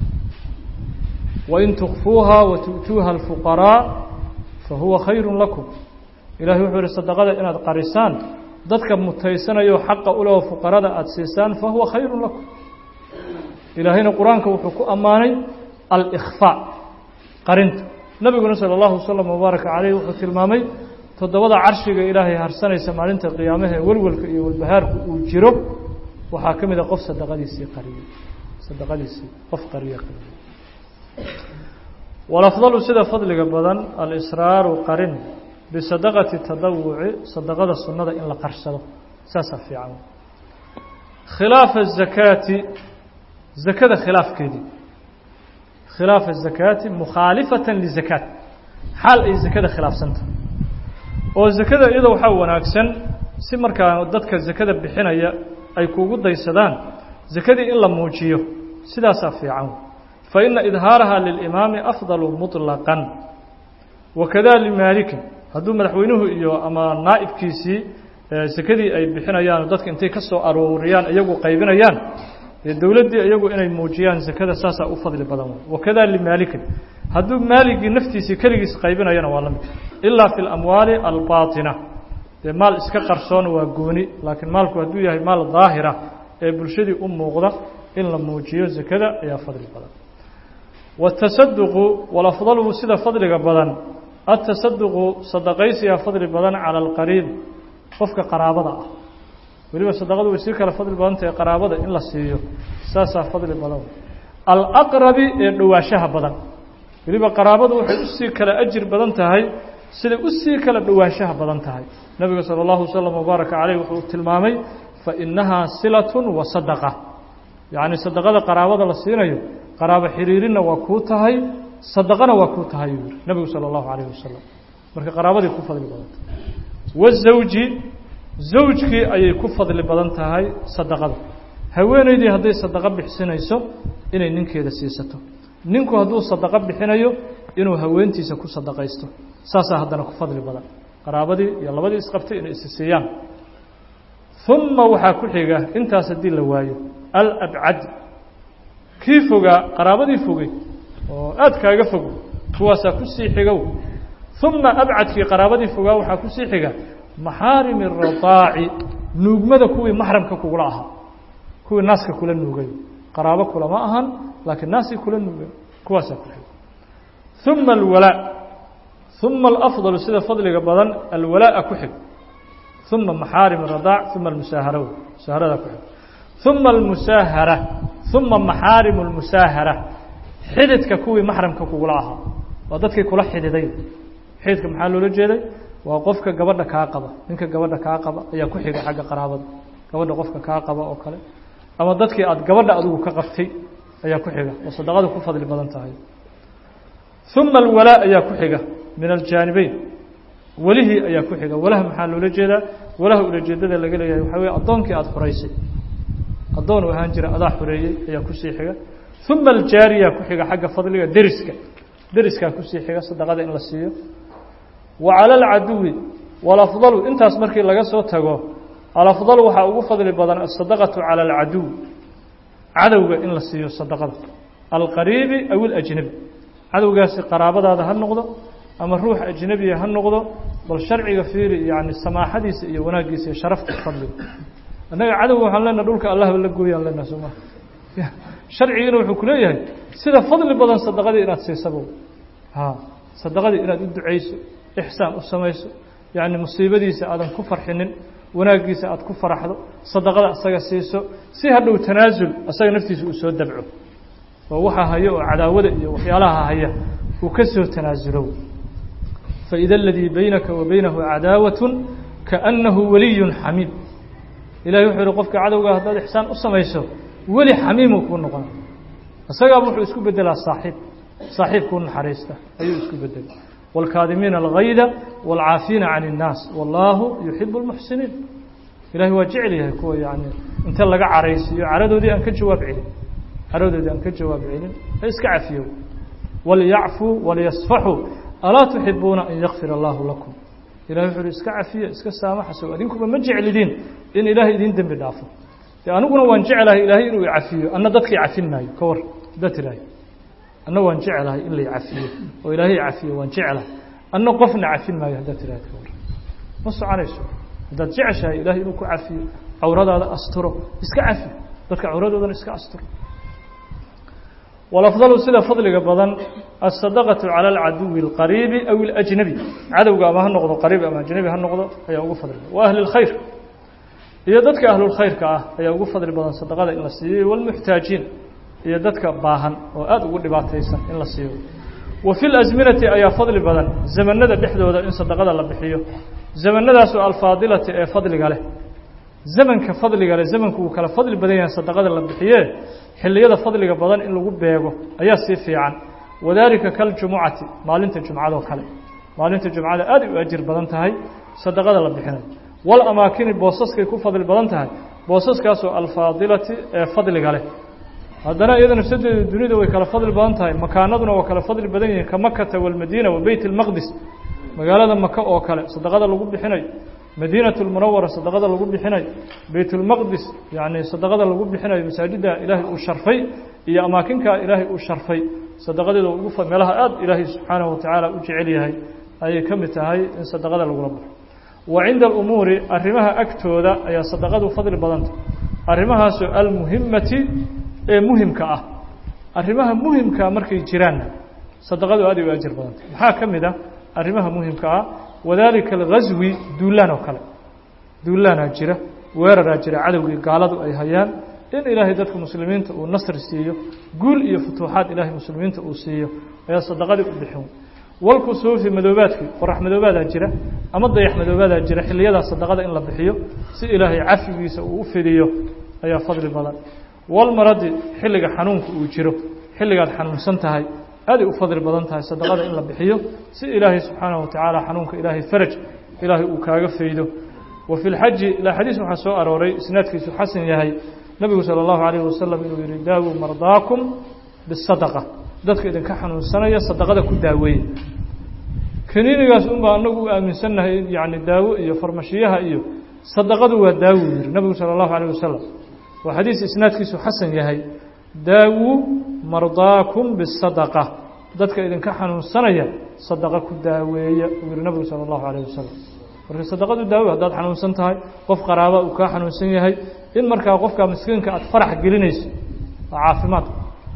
wain tukfuuha watu'tuuha alfuqaraa fahuwa khayru lakum ilahay wuxuu yihi sadaqada inaad qarisaan dadka mutaysanayo xaqa uleh fuqarada aada siisaan fahuwa khayru lakum ilaahayna qur-aanka wuxuu ku ammaanay alkhfaa qarinta nabiguna salى اllahu waslm wbaaraka caleyh wuxuu tilmaamay toddobada carshiga ilaahay harsanaysa maalinta qiyaamaha welwelka iyo walbahaarku uu jiro waxaa ka mid a qof sadaqadiisii qariyey sadaqadiisii qof qariye qariyey walafdalu sida fadliga badan alisraaru qarin bisadaqati tadawuci sadaqada sunnada in la qarsado saasaa fiican khilaafa الzakaati zakada khilaafkeedii khilaafa الzakaati mukhaalifatan lizakaat xaal ay zakada khilaafsantahay oo zakada iyada waxaa wanaagsan si markaa dadka zakada bixinaya ay kugu daysadaan zakadii in la muujiyo sidaasaa fiican faina idhaaraha lilimaami afdalu muطlaqan wakada limaalikin hadduu madaxweynuhu iyo ama naa'ibkiisii sakadii ay bixinayaan dadka intay ka soo arooriyaan iyagu qaybinayaan dee dowladdii iyagu inay muujiyaan zakada saasaa u fadli badan wakada limaalikin hadduu maaligii naftiisii keligiis qaybinayana waa la mid ilaa fi اlamwaali albaaطina dee maal iska qarsoon waa gooni laakiin maalku hadduu yahay maal daahira ee bulshadii u muuqda in la muujiyo zakada ayaa fadli badan watasaduqu walafdalu sida fadliga badan atasaduqu sadaqaysiyaa fadli badan cala alqariib qofka qaraabada ah weliba sadaqadu way sii kale fadli badan tahay qaraabada in la siiyo saasaa fadli badan alaqrabi ee dhowaanshaha badan weliba qaraabadu waxay usii kale ajir badan tahay siday usii kala dhowaanshaha badan tahay nabiga salى اllahu waslm wbaaraka caleyh wuxuu tilmaamay fainahaa silatun wa sadaqa yacni sadaqada qaraabada la siinayo qaraabo xiriirinna waa kuu tahay sadaqana waa kuu tahay yuu yihi nabigu salى اllahu alayh wasalam marka qaraabaday ku fadli badan tahay wazawji zawjkii ayay ku fadli badan tahay sadaqada haweeneydii hadday sadaqo bixsinayso inay ninkeeda siisato ninku hadduu sadaqo bixinayo inuu haweentiisa ku sadaqaysto saasaa haddana ku fadli badan qaraabadii iyo labadii isqabtay inay isi siiyaan uma waxaa ku xiga intaas haddii la waayo alabcad kii fogaa qaraabadii fogey oo aad kaaga fog kuwaasaa kusii xigow uma abcadkii qaraabadii fogaa waxaa kusii xiga maxaarimi radaaci nuugmada kuwii maxramka kugula ahaa kuwii naaska kula nuugay qaraabo kulama ahan laakiin naasii kula nuugay kuwaasaa ku xiga uma alwalaa uma alafdalu sida fadliga badan alwalaa'a ku xig uma maxaarim radaac uma almusaahara musaaharadaa ku xig uma almusaahara uma maxaarimu almusaahara xididka kuwii maxramka kugula ahaa waa dadkii kula xididay xididka maxaa loola jeeday waa qofka gabadha kaa qaba ninka gabadha kaa qaba ayaa ku xiga xagga qaraabada gabadha qofka kaa qaba oo kale ama dadkii aada gabadha adigu ka qabtay ayaa ku xiga oo sadaqadu ku fadli badan tahay uma alwalaa ayaa ku xiga min aljaanibeyn welihii ayaa ku xiga walaha maxaa loola jeedaa walaha ulajeedada laga leeyahay waxaa weye addoonkii aada xoreysay addoon u ahaan jira adaa xoreeyey ayaa kusii xiga uma aljaariya ku xiga xagga fadliga deriska deriskaa kusii xiga sadaqada in la siiyo wa cala alcaduwi walafdalu intaas markii laga soo tago alafdalu waxaa ugu fadli badan asadaqatu cala alcaduw cadowga in la siiyo sadaqada alqariibi aw ilajnabi cadowgaasi qaraabadaada ha noqdo ama ruux ajnebiya ha noqdo bal sharciga fiiri yani samaaxadiisa iyo wanaaggiisa iyo sharafta fadliga annaga cadowga waxaan leenaha dhulka allahba la gooyaan leenaha sooma sharcigina wuxuu ku leeyahay sida fadli badan sadaqadii inaad siisabo ha sadaqadii inaad u ducayso ixsaan u samayso yacni musiibadiisa aadan ku farxinin wanaaggiisa aada ku faraxdo sadaqada asaga siiso si hadhow tanaasul asaga naftiisa uu soo dabco oo waxaa haya oo cadaawada iyo waxyaalaha haya uu ka soo tanaasulo faida aladii baynaka wa baynahu cadaawatun kaannahu waliyun xamiim ilahay wuxuu yihi qofka cadowga haddaad ixsaan u samayso weli xamiimuu kuu noqona isagaaba wuxuu isku bedelaa saaxiib saaxiib kuu naxariista ayuu isku bedelay wاlkaadimiina algayda wاlcaafiina can الnaas wallaahu yuxibu اlmuxsiniin ilahay waa jecel yahay kuwa yani inta laga caraysiiyo caradoodii aan ka jawaab celin caradoodii aan ka jawaab celin ha iska cafiyo walyacfuu walyasfaxuu alaa tuxibuuna an yakfir allahu lakum ilahay wuxu uhi iska cafiya iska saamaxaso adinkuba ma jeclidiin in ilaahay idin dembi dhaafo de aniguna waan jeclahay ilaahay inuu icafiyo anna dadkii cafin maayo ka war haddaad tirahay anna waan jeclahay in lay cafiyo oo ilaahay cafiyo waan jeclahay anna qofna cafin maayo haddaad tirahay ka war ma soconayso haddaad jeceshahay ilahay inuu ku cafiyo cawradaada asturo iska cafi dadka cawradoodana iska asturo walafdalu sida fadliga badan asadaqatu cala alcaduwi alqariibi aw ilajnabi cadowga ama ha noqdo qariib ama ajnabi ha noqdo ayaa ugu fadli badan wa ahli lkhayr iyo dadka ahlulkhayrka ah ayaa ugu fadli badan sadaqada in la siiyo walmuxtaajiin iyo dadka baahan oo aada ugu dhibaataysan in la siiyo wa fi lasminati ayaa fadli badan zamanada dhexdooda in sadaqada la bixiyo zamanadaasoo alfaadilati ee fadliga leh zamanka fadliga leh zamanku wuu kala fadli badan yahay sadaqada la bixiye xilliyada fadliga badan in lagu beego ayaa sii fiican wadaalika kaljumucati maalinta jumcadoo kale maalinta jumcada aad u ajir badan tahay sadaqada la bixinayo walamaakini boosaskay ku fadli badan tahay boosaskaasoo alfaadilati ee fadliga leh haddana iyada nafsadeedu dunida way kala fadli badan tahay makaanaduna waa kala fadli badan yihiin ka makata walmadiina wa beyt اlmaqdis magaalada maka oo kale sadaqada lagu bixinayo madiinaة اlmunawara sadaqada lagu bixinayo beyt اlmaqdis yani sadaqada lagu bixinayo masaajida ilaahay uu sharfay iyo amaakinkaa ilaahay uu sharfay sadaqadeeda ugu meelaha aad ilaahay subxaanaه watacaala u jecel yahay ayay ka mid tahay in sadaqada lagula baxo wa cinda alumuuri arrimaha agtooda ayaa sadaqadu fadli badanta arrimahaasoo almuhimati ee muhimka ah arrimaha muhimkaa markay jiraanna sadaqadu aad ay u ajir badanta maxaa ka mid ah arrimaha muhimka ah wadaalika alghaswi duulaan oo kale duulaanaa jira weeraraa jira cadowgii gaaladu ay hayaan in ilaahay dadka muslimiinta uu nasri siiyo guul iyo futuuxaad ilaahay muslimiinta uu siiyo ayaa sadaqadii u bixin walkusuufi madoobaadkii qorax madoobaadaa jira ama dayax madoobaadaa jira xiliyadaa sadaqada in la bixiyo si ilaahay cafigiisa uu u fidiyo ayaa fadli badan walmaradi xilliga xanuunka uu jiro xilligaad xanuunsan tahay aaday u fadli badan tahay sadaqada in la bixiyo si ilaahay subxaanahu watacaala xanuunka ilaahay faraj ilaahay uu kaaga faydo wa fi lxaji ilaa xadiis waxaa soo arooray isnaadkiisu xasan yahay nebigu sala allahu calayhi wasalam inuu yihi daawuu mardaakum bisadaqa dadka idinka xanuunsanaya sadaqada ku daaweeye kaniinigaas unbaa anagu u aaminsannahay yani daawo iyo farmashiyaha iyo sadaqadu waa daawo yihi nebigu sala allahu calayh wasalam waa xadiis isnaadkiisu xasan yahay daawuu mardaakum bisadaqa dadka idinka xanuunsanaya sadaqa ku daaweeya uu yihi nebigu sala allahu calayh wasalam marka sadaqadu daawo haddaad xanuunsan tahay qof qaraaba uu kaa xanuunsan yahay in markaa qofka miskiinka aada farax gelinayso waa caafimaad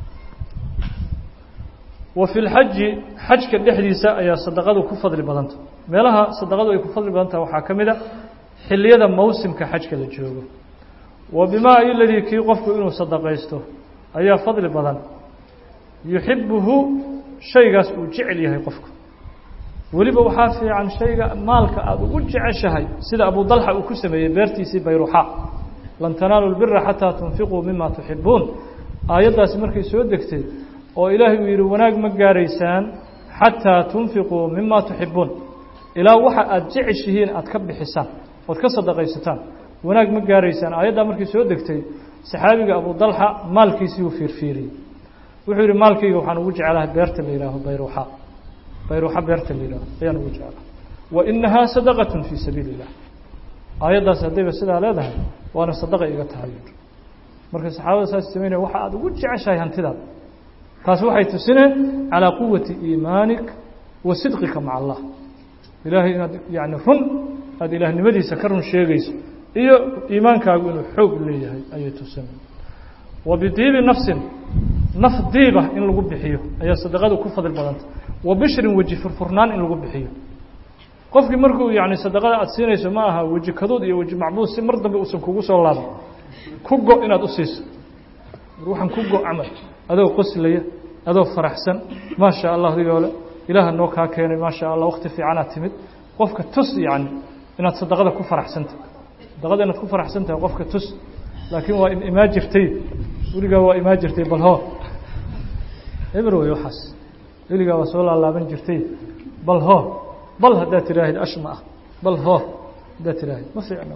wa fi lxaji xajka dhexdiisa ayaa sadaqadu ku fadli badanta meelaha sadaqadu ay ku fadli badan tahay waxaa ka mid a xiliyada mawsimka xajka la joogo wa bimaa iladii kii qofku inuu sadaqaysto ayaa fadli badan yuxibuhu shaygaas uu jecel yahay qofku weliba waxaa fiican shayga maalka aada ugu jeceshahay sida abu dalxa uu ku sameeyey beertiisii bayruxa lan tanaalu lbira xataa tunfiquu mima tuxibuun aayaddaasi markay soo degtay oo ilaahay uu yidhi wanaag ma gaaraysaan xataa tunfiquu mima tuxibuun ilaa waxa aada jeceshihiin aada ka bixisaan ood ka sadaqaysataan wanaag ma gaaraysaan aayaddaa markay soo degtay saxaabiga abu dalxa maalkiisii uu fiirfiiriyey wuxuu yidhi maalkayga waxaan ugu jeclahay beerta la yihaaho bayruxa bayruxa beerta la yihaaho ayaan ugu jeclahay wa inahaa sadaqatun fii sabiili illah aayaddaas haddayba sidaa leedahay waana sadaqa iga tahay marka saxaabada saas samaynaya waxa aada ugu jeceshahay hantidaada taas waxay tusineen calىa quwati iimaanik wa sidqika maca allah ilaahay inaad yani run aada ilaahnimadiisa ka run sheegayso iyo iimaankaagu inuu xoog leeyahay ayay tusineen wa bidiibi nafsin naf diiba in lagu bixiyo ayaa sadaqadu ku fadli badanta wa bishrin weji furfurnaan in lagu bixiyo qofkii markuu yani sadaqada aada siinayso ma aha weji kaduud iyo weji macbuud si mar dambe uusan kugu soo laaban ku go inaad u siiso waxaan ku go camal adoo qoslaya adoo faraxsan maa sha allah digoole ilaaha noo kaa keenay maa sha allah wakti fiicanaad timid qofka tus yani inaad sadaqada ku faraxsantahay sadaqada inaad ku faraxsan tahay qofka tus laakiin waa imaa jirtay weligaa waa imaa jirtay bal hoo eber wey waxaas weligaa waa soo laalaaban jirtay bal hoo bal haddaad tiraahid ashma ah bal hoo haddaad tiraahid ma fiicno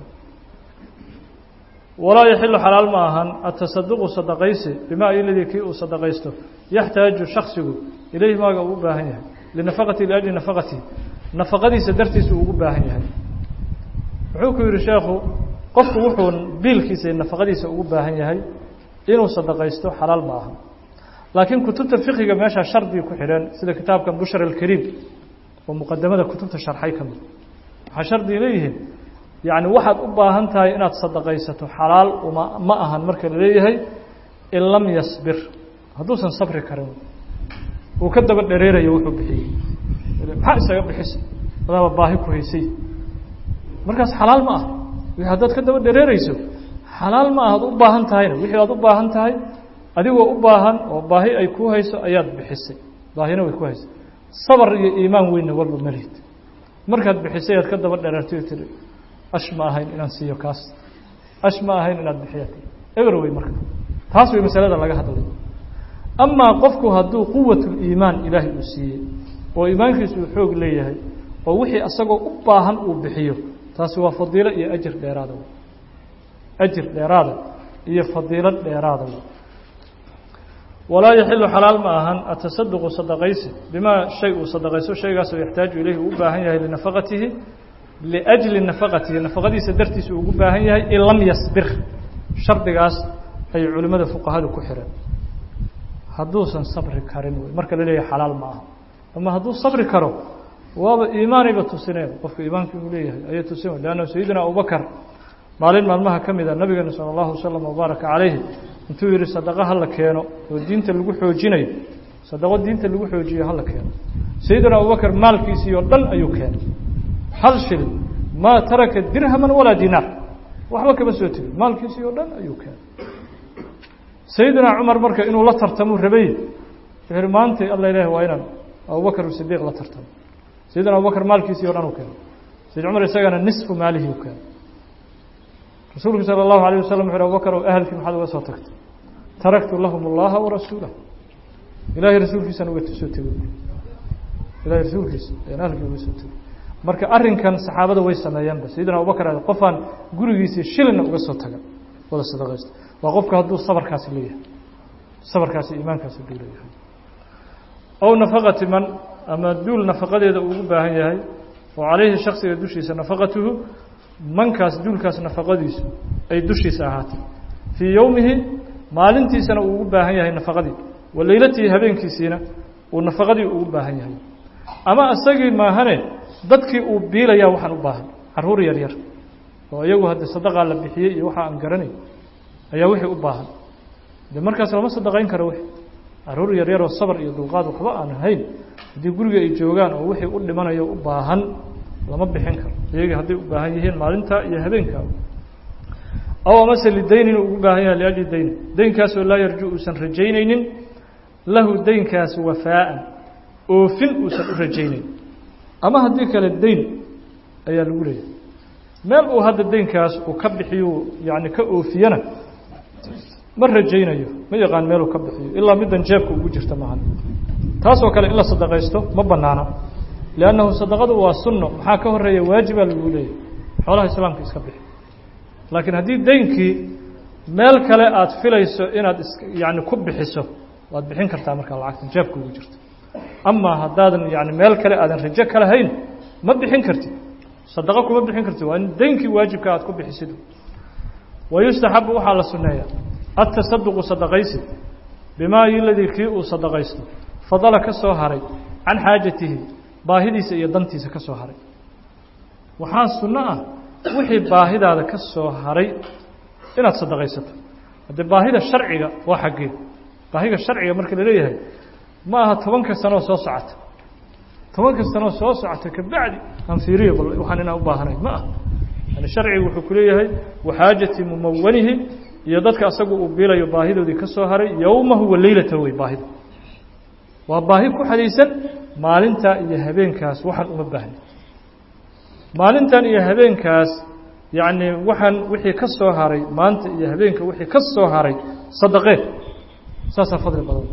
walaa yaxilu xalaal ma ahan atasaduqu sadaqaysi bimaa iladii kii uu sadaqaysto yaxtaaju shaksigu ilayhi maaga uu u baahan yahay linafaqati liajli nafaqatihi nafaqadiisa dartiisa uu ugu baahan yahay wuxuu ku yihi sheekhu qofku wuxuu biilkiisa iyo nafaqadiisa ugu baahan yahay inuu sadaqaysto xalaal ma aha laakiin kutubta fiqiga meeshaa shardiga ku xidhan sida kitaabkan bushra alkariim oo muqadamada kutubta sharxay ka mid waxaa shardiga leeyihiin yacni waxaad u baahan tahay inaad sadaqaysato xalaal uma ma ahan marka la leeyahay in lam yasbir hadduusan sabri karin uu ka daba dhereerayo wuxuu bixiyey maxaa isaga bixisa adaaba baahi ku haysay markaas xalaal ma aha wixii haddaad ka daba dhereereyso xalaal ma aha ad u baahan tahayna wixii aad u baahan tahay adigoo u baahan oo baahi ay kuu hayso ayaad bixisay baahina way ku haysay sabar iyo iimaan weynna walba malihid markaad bixisay aad ka daba dhereertay o tiri ash ma ahayn inaan siiyo kaas ash ma ahayn inaad bixiya eber wey marka taas way masalada laga hadlay amaa qofku hadduu quwatuliimaan ilaahay uu siiyey oo iimaankiisu uu xoog leeyahay oo wixii asagoo u baahan uu bixiyo taasi waa fadiilo iyo ajir dheeraada ajir dheeraada iyo fadiilo dheeraada walaa yaxilu xalaal ma ahan atasaduqu sadaqaysi bimaa shay uu sadaqayso shaygaasoo yaxtaaju ilayhi uu u baahan yahay linafaqatihi liأjli nafaqatihi nafaqadiisa dartiisa uu ugu baahan yahay in lam yasbir shardigaas ay culimmada fuqahadu ku xireen hadduusan sabri karin wey marka la leeyahay xalaal ma aha ama hadduu sabri karo waaba iimaanayba tusineen qofka iimaanka inuu leeyahay ayay tusin leanna sayidina abubakar maalin maalmaha ka mid a nabigeena sala allahu wasalam wabaaraka calayhi intuu yihi sadaqa hala keeno oo diinta lagu xoojinayo sadaqo diinta lagu xoojiyo hala keeno sayidina abubakar maalkiisii oo dhan ayuu keenay hal shilin maa taraka dirhaman walaa dinaar waxba kama soo tegin maalkiisii oo dhan ayuu keenay sayidina cumar marka inuu la tartamuu rabay wuxuu yihi maanta alla ilahi waa inaan abubakar sidiiq la tartamo sayidina abubakar maalkiisii o dhan uu keenay sayid cumar isagana nisfu maalihii u keenay rasuulku salى الlahu عalيه waslم wuxu abubakr o ahalkii maxaad uga soo tagtay taraktu lahum اllaha warasuulah ilahay rasuulkiisaan uga soo tegey ilahay rasuulkiisa ayaan ahalkii uga soo tegey marka arrinkan saxaabada way sameeyeenba sayidina abubakr qofaan gurigiisii shilinna uga soo taga wada sadaqaysta waa qofka hadduu sabarkaasi leeyahay sabarkaasi iimaankaasi hadduu leeyahay ow nafaqati man ama duul nafaqadeeda uu ugu baahan yahay oo calayhi shaksiga dushiisa nafaqatuhu mankaas duulkaas nafaqadiisu ay dushiisa ahaatay fii yowmihi maalintiisana uu ugu baahan yahay nafaqadii wa leylatihi habeenkiisiina uu nafaqadii ugu baahan yahay ama isagii maahane dadkii uu biilayaa waxaan u baahan caruur yar yar oo iyagu hadde sadaqaa la bixiyey iyo waxa aan garanay ayaa wixii u baahan de markaas lama sadaqayn karo wixi caruur yar yaroo sabar iyo dulqaad waxba aan ahayn haddii guriga ay joogaan oo wixii u dhimanayo u baahan lama bixin karo iyagii hadday u baahan yihiin maalintaa iyo habeenkaa aw amase lidayn inuu ugu baahan yahay liajli dayn daynkaasoo laa yarju uusan rajaynaynin lahu daynkaas wafaa'an oofin uusan u rajaynayn ama haddii kale dayn ayaa lagu leeyahay meel uu hadda daynkaas uu ka bixiyu yani ka oofiyana ma rajaynayo ma yaqaan meeluu ka bixiyo ilaa middan jeebka ugu jirta maahan taasoo kale in la sadaqaysto ma banaana liannahu sadaqadu waa sunno maxaa ka horeeya waajibaa lagu leeyahay xoolaha islaamka iska bixi laakiin haddii daynkii meel kale aada filayso inaad is yani ku bixiso waad bixin kartaa markaa lacagtan jeebka ugu jirta amaa haddaadan yani meel kale aadan rajo ka lahayn ma bixin kartid sadaqo kuma bixin kartid waa in daynkii waajibka aad ku bixisid wayustaxabu waxaa la sunneeyaa atasaduqu sadaqaysi bimaa iladii kii uu sadaqaysto fadala ka soo haray can xaajatihi baahidiisa iyo dantiisa ka soo haray waxaa sunno ah wixii baahidaada ka soo haray inaad sadaqaysato haddee baahida sharciga waa xaggee baahida sharciga marka la leeyahay ma aha tobanka sanoo soo socota tobanka sanoo soo socota kabacdi aan fiiriyo bal waxaan inaan u baahanayn ma ah yani sharcigu wuxuu ku leeyahay waxaajati mumawanihi iyo dadka asagu uu biilayo baahidoodii ka soo haray yowmahu wa leylata wey baahida waa baahi ku xadaysan maalintaa iyo habeenkaas waxaan uma baahna maalintan iyo habeenkaas yacni waxaan wixii ka soo haray maanta iyo habeenka wixii ka soo haray sadaqee saasaa fadli badan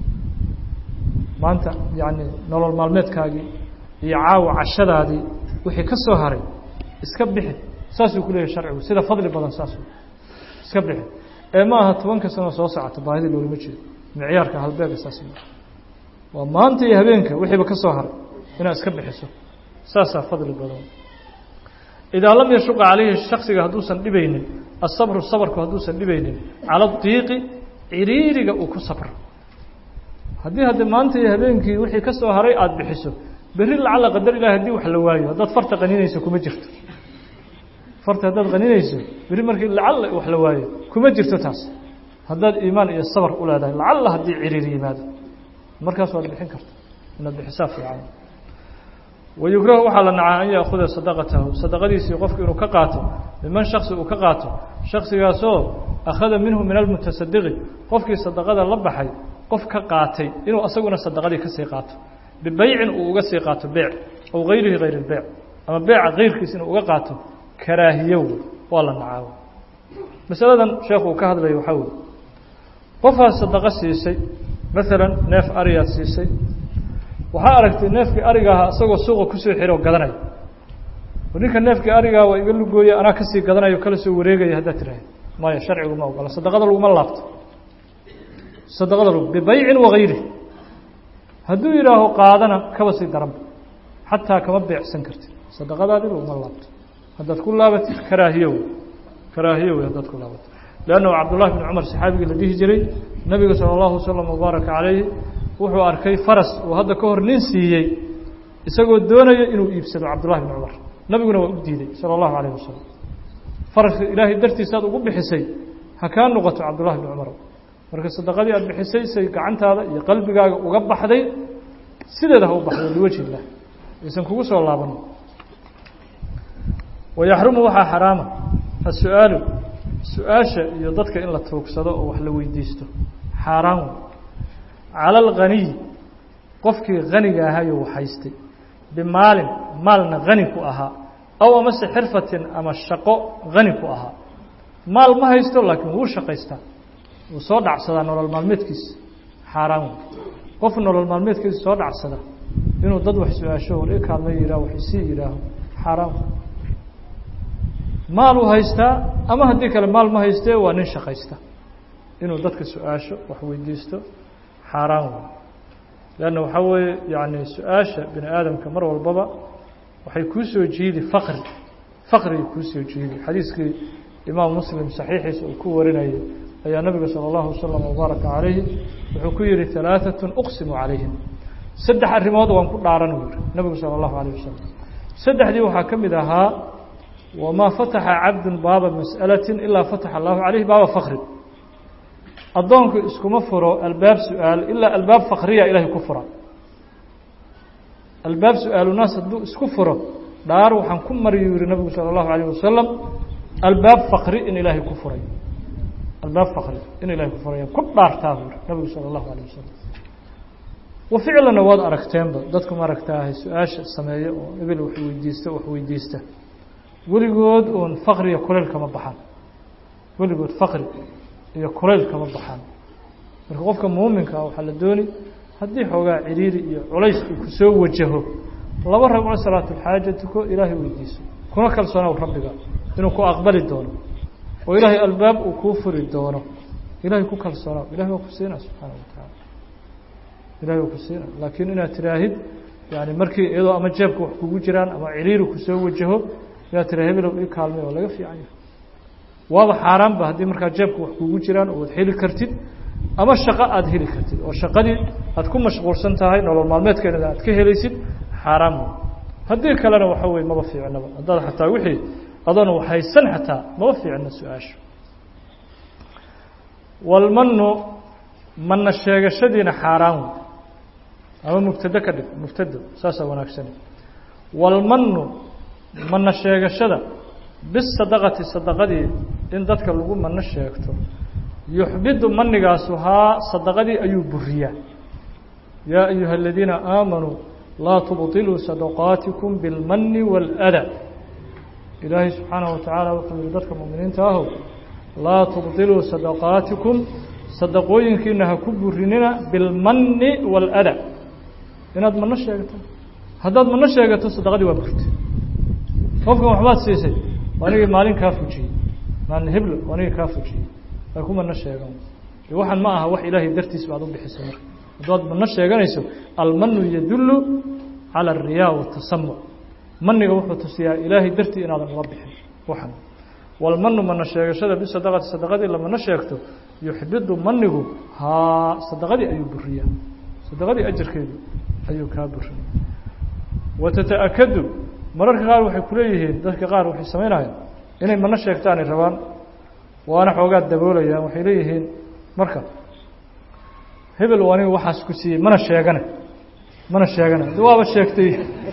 maanta yacni nolol maalmeedkaagii iyo caawa cashadaadii wixii ka soo haray iska bixi saasuu ku leeyahay sharcigu sida fadli badan saas iska bixi ee ma aha tobanka sano soo socota baahida loolama jeedo micyaarka halbeega saas waa maanta iyo habeenka wixiiba ka soo haray inaad iska bixiso saasaa fadli badan idaa lam yashuqa calayhi shaksiga hadduusan dhibaynin asabru sabarku hadduusan dhibaynin cala diiqi ciriiriga uu ku sabro haddii hadde maanta iyo habeenkii wixii ka soo haray aada bixiso berri lacala qadar ilahi haddii wax la waayo haddaad farta qaninayso kuma jirto farta haddaad qaninayso berri markii lacala wax la waayo kuma jirto taas haddaad iimaan iyo sabar u leedahay lacala haddii ciriiri yimaado markaas waad bixin karta inaad bixisaa fiican wayukrahu waxaa la nacaa an yaakuda sadaqatahu sadaqadiisii qofku inuu ka qaato miman shaksi uu ka qaato shaksigaasoo akhada minhu min almutasadiqi qofkii sadaqada la baxay qof ka qaatay inuu asaguna sadaqadii kasii qaato bibeycin uu uga sii qaato beec aw gayrihi hayr اlbeyc ama beeca kayrkiis inuu uga qaato karaahiyo wey waa la nacaa masaladan sheekhu uu ka hadlaya waxaa wey qofaad sadaqo siisay maalan neef ariyaad siisay waxaa aragtay neefkii ariga ahaa isagoo suuqa kusoo xiro gadanaya ninka neefkii arigaa waa iga lugooye anaa kasii gadanayo kala soo wareegaya haddaad tiraahda maya sharcigu ma ogola sadaqada laguma laabto sadaqada lg bibeycin wagayri hadduu yidhaaho qaadana kaba sii daranba xataa kama beecsan kartid sadaqadaadii laguma laabto haddaad ku laabatid karaahiyo wey karaahiyo wey haddaad ku laabatid leannahu cabdullahi bn cumar saxaabigii la dhihi jiray nabiga sala allahu wasalam wabaaraka calayhi wuxuu arkay faras uu hadda ka hor nin siiyey isagoo doonaya inuu iibsado cabdullahi bn cumar nabiguna waa u diiday sala allahu calayh wasalam farashka ilaahay dartiisaad ugu bixisay ha kaa noqoto cabdullahi bni cumar marka sadaqadii aad bixisay say gacantaada iyo qalbigaaga uga baxday sideeda ha u baxdo liwajhi illah aysan kugu soo laabanin wayaxrumu waxaa xaraama as-su-aalu su-aasha iyo dadka in la tuugsado oo wax la weydiisto xaaraan wey cala alghaniy qofkii haniga ahayo waxhaystay bimaalin maalna hani ku ahaa aw amase xirfatin ama shaqo hani ku ahaa maal ma haysto laakiin wuu shaqaystaa wuu soo dhacsadaa nolol maalmeedkiisa xaaraan wey qof nolol maalmeedkiisa soo dhacsada inuu dad wax su-aasho war i kaalma yihah wax isii yihaaho xaaraan maal uu haystaa ama haddii kale maal ma haystee waa nin shaqaysta inuu dadka su-aasho wax weydiisto xaaraan wey leanna waxaa weeye yacni su-aasha bini aadamka mar walbaba waxay kuu soo jiidi faqri faqrigay kuu soo jiidi xadiiskii imaam muslim saxiixiisa uu ku warinayay ayaa nabiga salى اllahu wasalam wabaaraka calayhi wuxuu ku yihi alaaثaة uqsimu calayhim saddex arrimood waan ku dhaaran u yihi nabigu salى اllahu alayه wasalam saddexdii waxaa ka mid ahaa wamaa fataxa cabdu baaba mas'alaةi ilaa fataxa allahu calayhi baaba fakri addoonku iskuma furo albaab su-aal ilaa albaab fakriya ilahay ku fura albaab su-aalunaas hadduu isku furo dhaar waxaan ku mariyuu yihi nabigu salى اllahu alayه wasalam albaab fakri in ilaahay ku furay albaab fakri in ilahay ku furaya ku dhaartaa buu yihi nabigu salى اllahu alayه wasalam wa ficlanna waad aragteenba dadku ma aragtaahay su-aasha sameeya oo ebil wax weydiista wax weydiista weligood uun fakriya kuleyl kama baxaan weligood fakri iyo kuleyl kama baxaan marka qofka muuminka ah waxaa la dooni haddii xoogaa ciriiri iyo culays uu ku soo wajaho laba ragco salaatulxaaja tuko ilaahay weydiiso kuna kalsoonow rabbiga inuu ku aqbali doono oo ilaahay albaab uu kuu furi doono ilahay ku kalsoonow ilahay waa ku siinaa subxaana wa tacaala ilahay waa ku siinaa laakiin inaad tiraahid yani markii iyadoo ama jeebka wax kugu jiraan ama ciriiri kusoo wajaho inaad tira hebelow ii kaalmay oo laga fiican yahay waaba xaaraanba haddii markaa jeebka wax kugu jiraan oo ad heli kartid ama shaqo aada heli kartid oo shaqadii aad ku mashquulsan tahay nolol maalmeedkeeda aad ka helaysid xaaraan wey haddii kalena waxa weye maba fiicnaba haddaad xataa wixii adoona waxhaysan xataa maba fiicna su-aasha walmanu mana sheegashadiina xaaraan wey ama mubtado ka dhig mubtado saasaa wanaagsan walmanu mana sheegashada bisadaqati sadaqadii in dadka lagu mano sheegto yuxbidu manigaasu haa sadaqadii ayuu buriyaa yaa ayuha aladiina aamanuu laa tubطiluu sadaqaatikum biاlmani wاlأda ilaahay subxaanaه wa tacaala wuxuu yihi dadka muminiinta ahow laa tubطiluu sadaqaatikum sadaqooyinkiina ha ku burinina biاlmani wاlأda inaad mano sheegato haddaad mano sheegato sadaqadii waa burtay qofkan waxbaad siisay anigii maalin kaa fujiyey maalin heblo anigii kaa fujiyey ay ku mano sheegan waxaan ma aha wax ilaahay dartiis baad u bixisay marka haddaad mano sheeganayso almanu yadullu cala alriyaa watasamuc maniga wuxuu tusiyaa ilaahay dartii inaadan uga bixin waxan walmanu mana sheegashada bisadaqati sadaqadii lamano sheegto yuxbidu manigu haa sadaqadii ayuu buriyaa sadaqadii ajarkeedu ayuu kaa buriya watata'akadu mararka qaar waxay kuleeyihiin dadka qaar waxay samaynayaan inay mano sheegtaanay rabaan waana xoogaa daboolayaan waxay leeyihiin marka hebel aniga waxaas ku siiyey mana sheegane mana sheegane de waaba sheegtay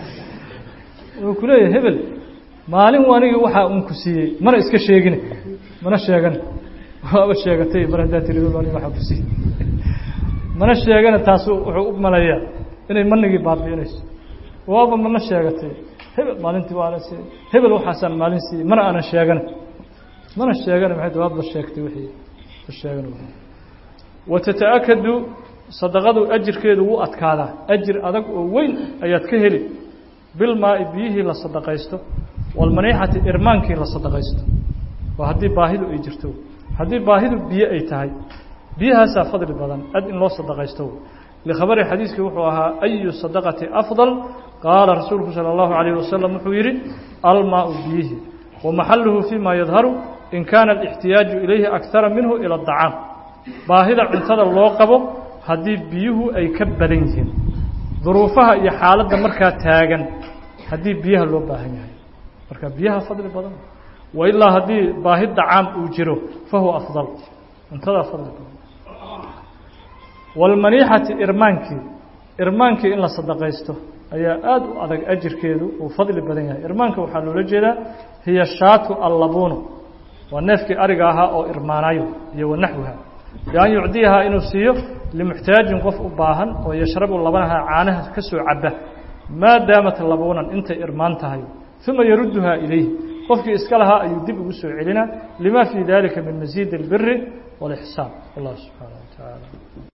wuxuu ku leeyahay hebel maalin anigii waxaa un ku siiyey mana iska sheegine mana sheegane waaba sheegatay mar haddaa tiri hebel aniga waxaa ku siiyey mana sheegane taasu wuxuu u maleeyaa inay manigii baabi'inayso waaba mana sheegatay hebel maalintii waana siiyey hebel waxaasaan maalin siiyey mana aanan sheegane mana sheegana maxay dawaabba sheegtay wixii sheegan watata'akadu sadaqadu ajirkeedu wuu adkaadaa ajir adag oo weyn ayaad ka heli bilmaa-i biyihii la sadaqaysto walmaniixati irmaankii la sadaqaysto waa haddii baahidu ay jirto haddii baahidu biyo ay tahay biyahaasaa fadli badan ad in loo sadaqaysto likhabari xadiiskii wuxuu ahaa ayu sadaqati afdal qaala rasuulku salى اllahu alayh wasalam wuxuu yihi almaau biyihi wamaxaluhu fima yadharu in kaana alاxtiyaaju ilayhi akara minhu ilى اdacaam baahida cuntada loo qabo haddii biyuhu ay ka badan yihiin duruufaha iyo xaaladda markaa taagan haddii biyaha loo baahan yahay marka biyaha fadli badan wa ilaa haddii baahi dacaam uu jiro fa huwa afdal cuntadaa fadli badan waalmaniixati irmaankii irmaankii in la sadaqaysto ayaa aada u adag ajirkeedu uu fadli badan yahay irmaanka waxaa loola jeedaa hiya shaatu allabuunu waa neefkii ariga ahaa oo irmaanayo iyo wanaxwiha bian yucdiyahaa inuu siiyo limuxtaajin qof u baahan oo yashrabu labanaha caanaha ka soo caba maa daamat labuunan intay irmaan tahay uma yarudduhaa ilayh qofkii iska lahaa ayuu dib ugu soo celinaa lima fii dalika min masiidi اlbiri wاlixsaan wallah subxaanaه wa tacaala